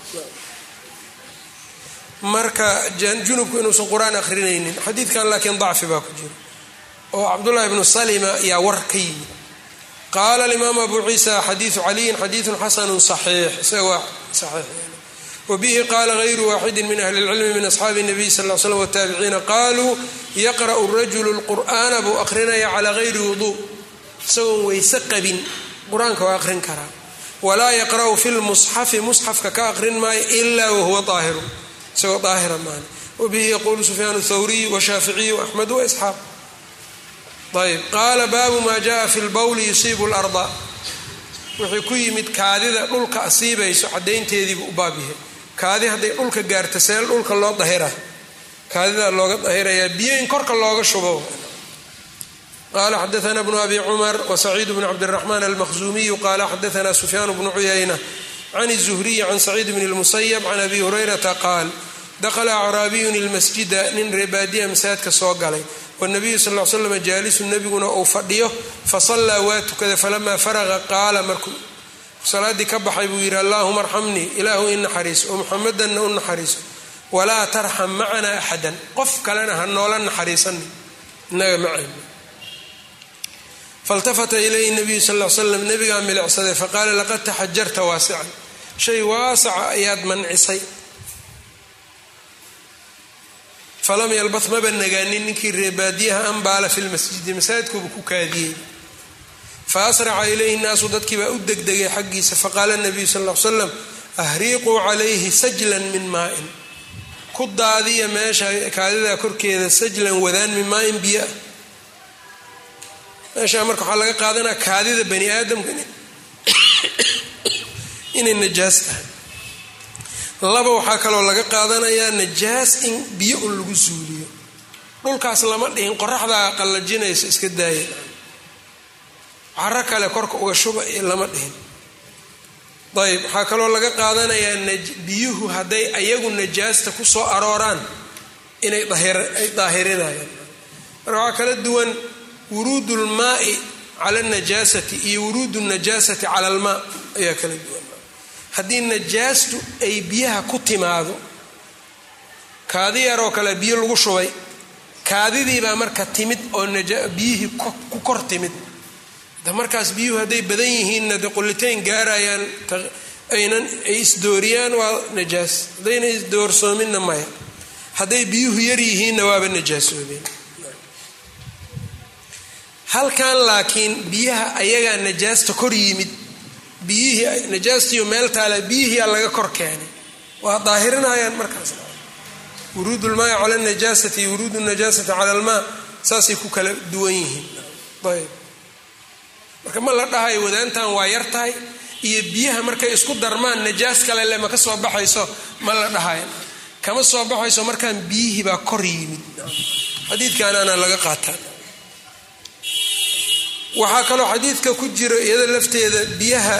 Speaker 1: marka junubku inuusan qur-aan aqrinaynin xadiidkan laakiin dacfi baa ku jira oo cabdullahi bnu salima yaa war ka yimid qaala alimaam abu ciisa xadiidu caliyin xadiidun xasanu saxiix isaga waa saxiix wbihi qaala غayru waaxidi min ahli اlcilmi min asxaabi الnabiy sal l slm wtaabiciina qaluu yaqra'u rajulu اlqur'ana buu aqrinaya calaa gayri wuduu isagoon weyse qabin qur-aanka waa aqrin karaa walaa yaqra'u fi lmusxafi musxafka ka aqrin maayo ila wahuwa aahiru isagoo daahira maan wabihi yaquulu sufyaan thawriy washaaficiy axmed waisxaaq ayb qaala baabu ma jaءa fi lbowli yusiibu اlarda wixii ku yimid kaadida dhulka asiibayso cadaynteediibu u baabyahay kaadi hadday dhulka gaarta seel dhulka loo dahira kaadidaa looga dahirayaa biyo in korka looga shubo qala xadaana bnu abi cumar wasaciid bn cabdiraxmaan almahzuumiyu qala xadaana sufyaan bnu cuyayna can الzuhriyi can saciid bn اlmusayab can abi hurayrata qaal dakla acraabiyun ilmasjida nin reebaadiya masaajidka soo galay wnabiyu sal l slam jaalisu nebiguna uu fadhiyo fasallaa waa tukaday falamaa faraqa qaala markuu salaaddii ka baxay buu yidhi allaahuma arxamnii ilaahu i naxariiso oo muxamadanna u naxariiso walaa tarxam macanaa axadan qof kalena ha noola naxariisanin inaga macayna faltafata ilayhi nabiyu sal l slam nebigaa milicsaday faqaala laqad taxajarta waasican shay waasaca ayaad mancisay falam yalbah maba nagaanin ninkii reebaadiyaha anbaala fi lmasjidi masaajidkuuba ku kaadiyey fa asraca ilayhi naasu dadkiibaa u degdegay xaggiisa faqaala nabiyu sal l slam ahriiquu calayhi sajlan min maain ku daadiya meesha kaadidaa korkeeda sajlan wadaan min maain biyo ah meeshaa marka waxaa laga qaadanaa kaadida bani aadamka inay najaas tahay laba waxaa kaloo laga qaadanayaa najaas in biyo un lagu suuliyo dhulkaas lama dhihin qoraxdaa qallajinayso iska daaya caro kale korka uga shuba lama dhihin ayb waxaa kaloo laga qaadanayaa biyuhu hadday ayagu najaasta ku soo arooraan inay ay daahirinayaan marka waxaa kala duwan wuruudu lmaai cala najaasati iyo wuruudu najaasati cala almaa ayaa kala duwan haddii najaastu ay biyaha ku timaado kaadi yaroo kale biyo lagu shubay kaadidiibaa marka timid oo biyihii ku kor timid de markaas biyuhu hadday badan yihiinna de qullitayn gaarayaan aynan ay isdooriyaan waa najaas haddayna isdoorsoominna maya hadday biyuhu yar yihiinna waaba najaasoobeen halkan laakiin biyaha ayagaa najaasta kor yimid biyihii najaastiiyo meel taale biyihiia laga kor keenay waa daahirinayaan markaas wuruud lmaai cala najaasati iyo wuruud najaasati cala almaa saasay ku kala duwan yihiin ayb marka ma la dhahayo wadaantan waa yar tahay iyo biyaha markay isku darmaan najaas kale le ma ka soo baxayso ma la dhahayo kama soo baxayso markaan biyihii baa kor yimid xadiidkaanaana laga qaataa waxaa kaloo xadiidka ku jiro iyada lafteeda biyaha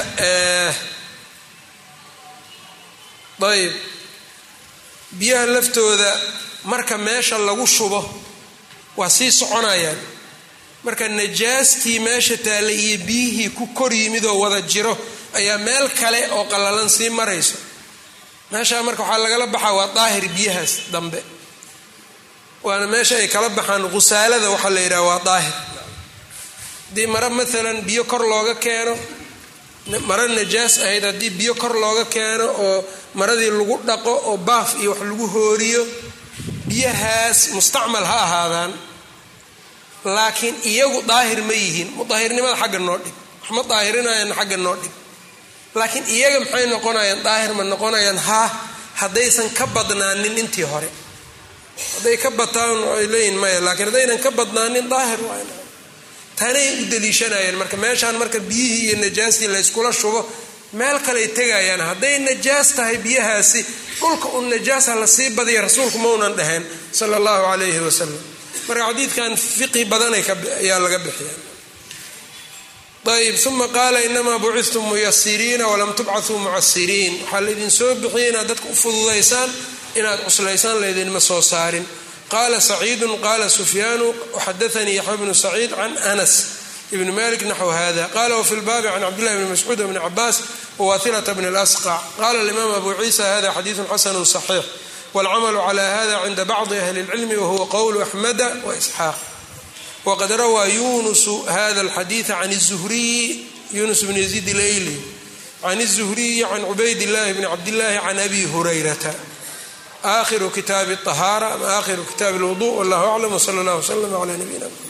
Speaker 1: ayb biyaha laftooda marka meesha lagu shubo waa sii soconayaan marka najaastii meesha taalla iyo biyihii ku kor yimid oo wada jiro ayaa meel kale oo qallalan sii marayso meeshaa marka waxaa lagala baxaa waa daahir biyahaas dambe waana meesha ay kala baxaan khusaalada waxaa la yidhaha waa daahir haddii mare maalan biyo kor looga keeno mare najaas ahayd haddii biyo kor looga keeno oo maradii lagu dhaqo oo baaf iyo wax lagu hooriyo biyahaas mustacmal ha ahaadaan laakiin iyagu daahir ma yihiin mudaahirnimada xagga noo dhig wax ma daahirinayaan xagga noo dhig laakiin iyaga maxay noqonayaan daahir ma noqonayaan haa haddaysan ka badnaanin intii hore hadday ka bataan ay leeyihin maya laakiin haddaynan ka badnaanin daahir waa tanay u daliishanayeen marka meeshaan marka biyihii iyo najaastii layskula shubo meel kaley tegayaan hadday najaas tahay biyahaasi dhulka un najaasa lasii badiya rasuulku maunan dhaheen sala allahu calayhi wasalam marka xadiidkan fiqi badanay ayaa laga bixiya ayb uma qaala inamaa bucistum muyasiriina walam tubcatuu mucasiriin waxaa laydin soo bixiyay inaad dadka u fududaysaan inaad cuslaysaan laydinma soo saarin qaala saciidun qaala sufyaanu waxadaanii yaxya bnu saciid can anas ibn malik naxw hada qala wfi lbaabi can cabdillahi bni mascuud bni cabaas wwathilata bni lasqac qala alimaam abu ciisa hada xadiidu xasanu صaxiix wاlcamalu cla hada cinda bacdi ahli اlcilmi wahuwa qowlu axmeda waisxaaq wqad rawaa yunusu hada اlxadiiثa can الzuhriyi yunus bn yaziid ilayli can الzuhriyi can cubayd اllahi bni cabdillahi can abi hurayrata akhiru kitaabi الطahaara ama akhiru kitaabi اlwuضuء wallah aclam wsala اllah wslm cla nabiyina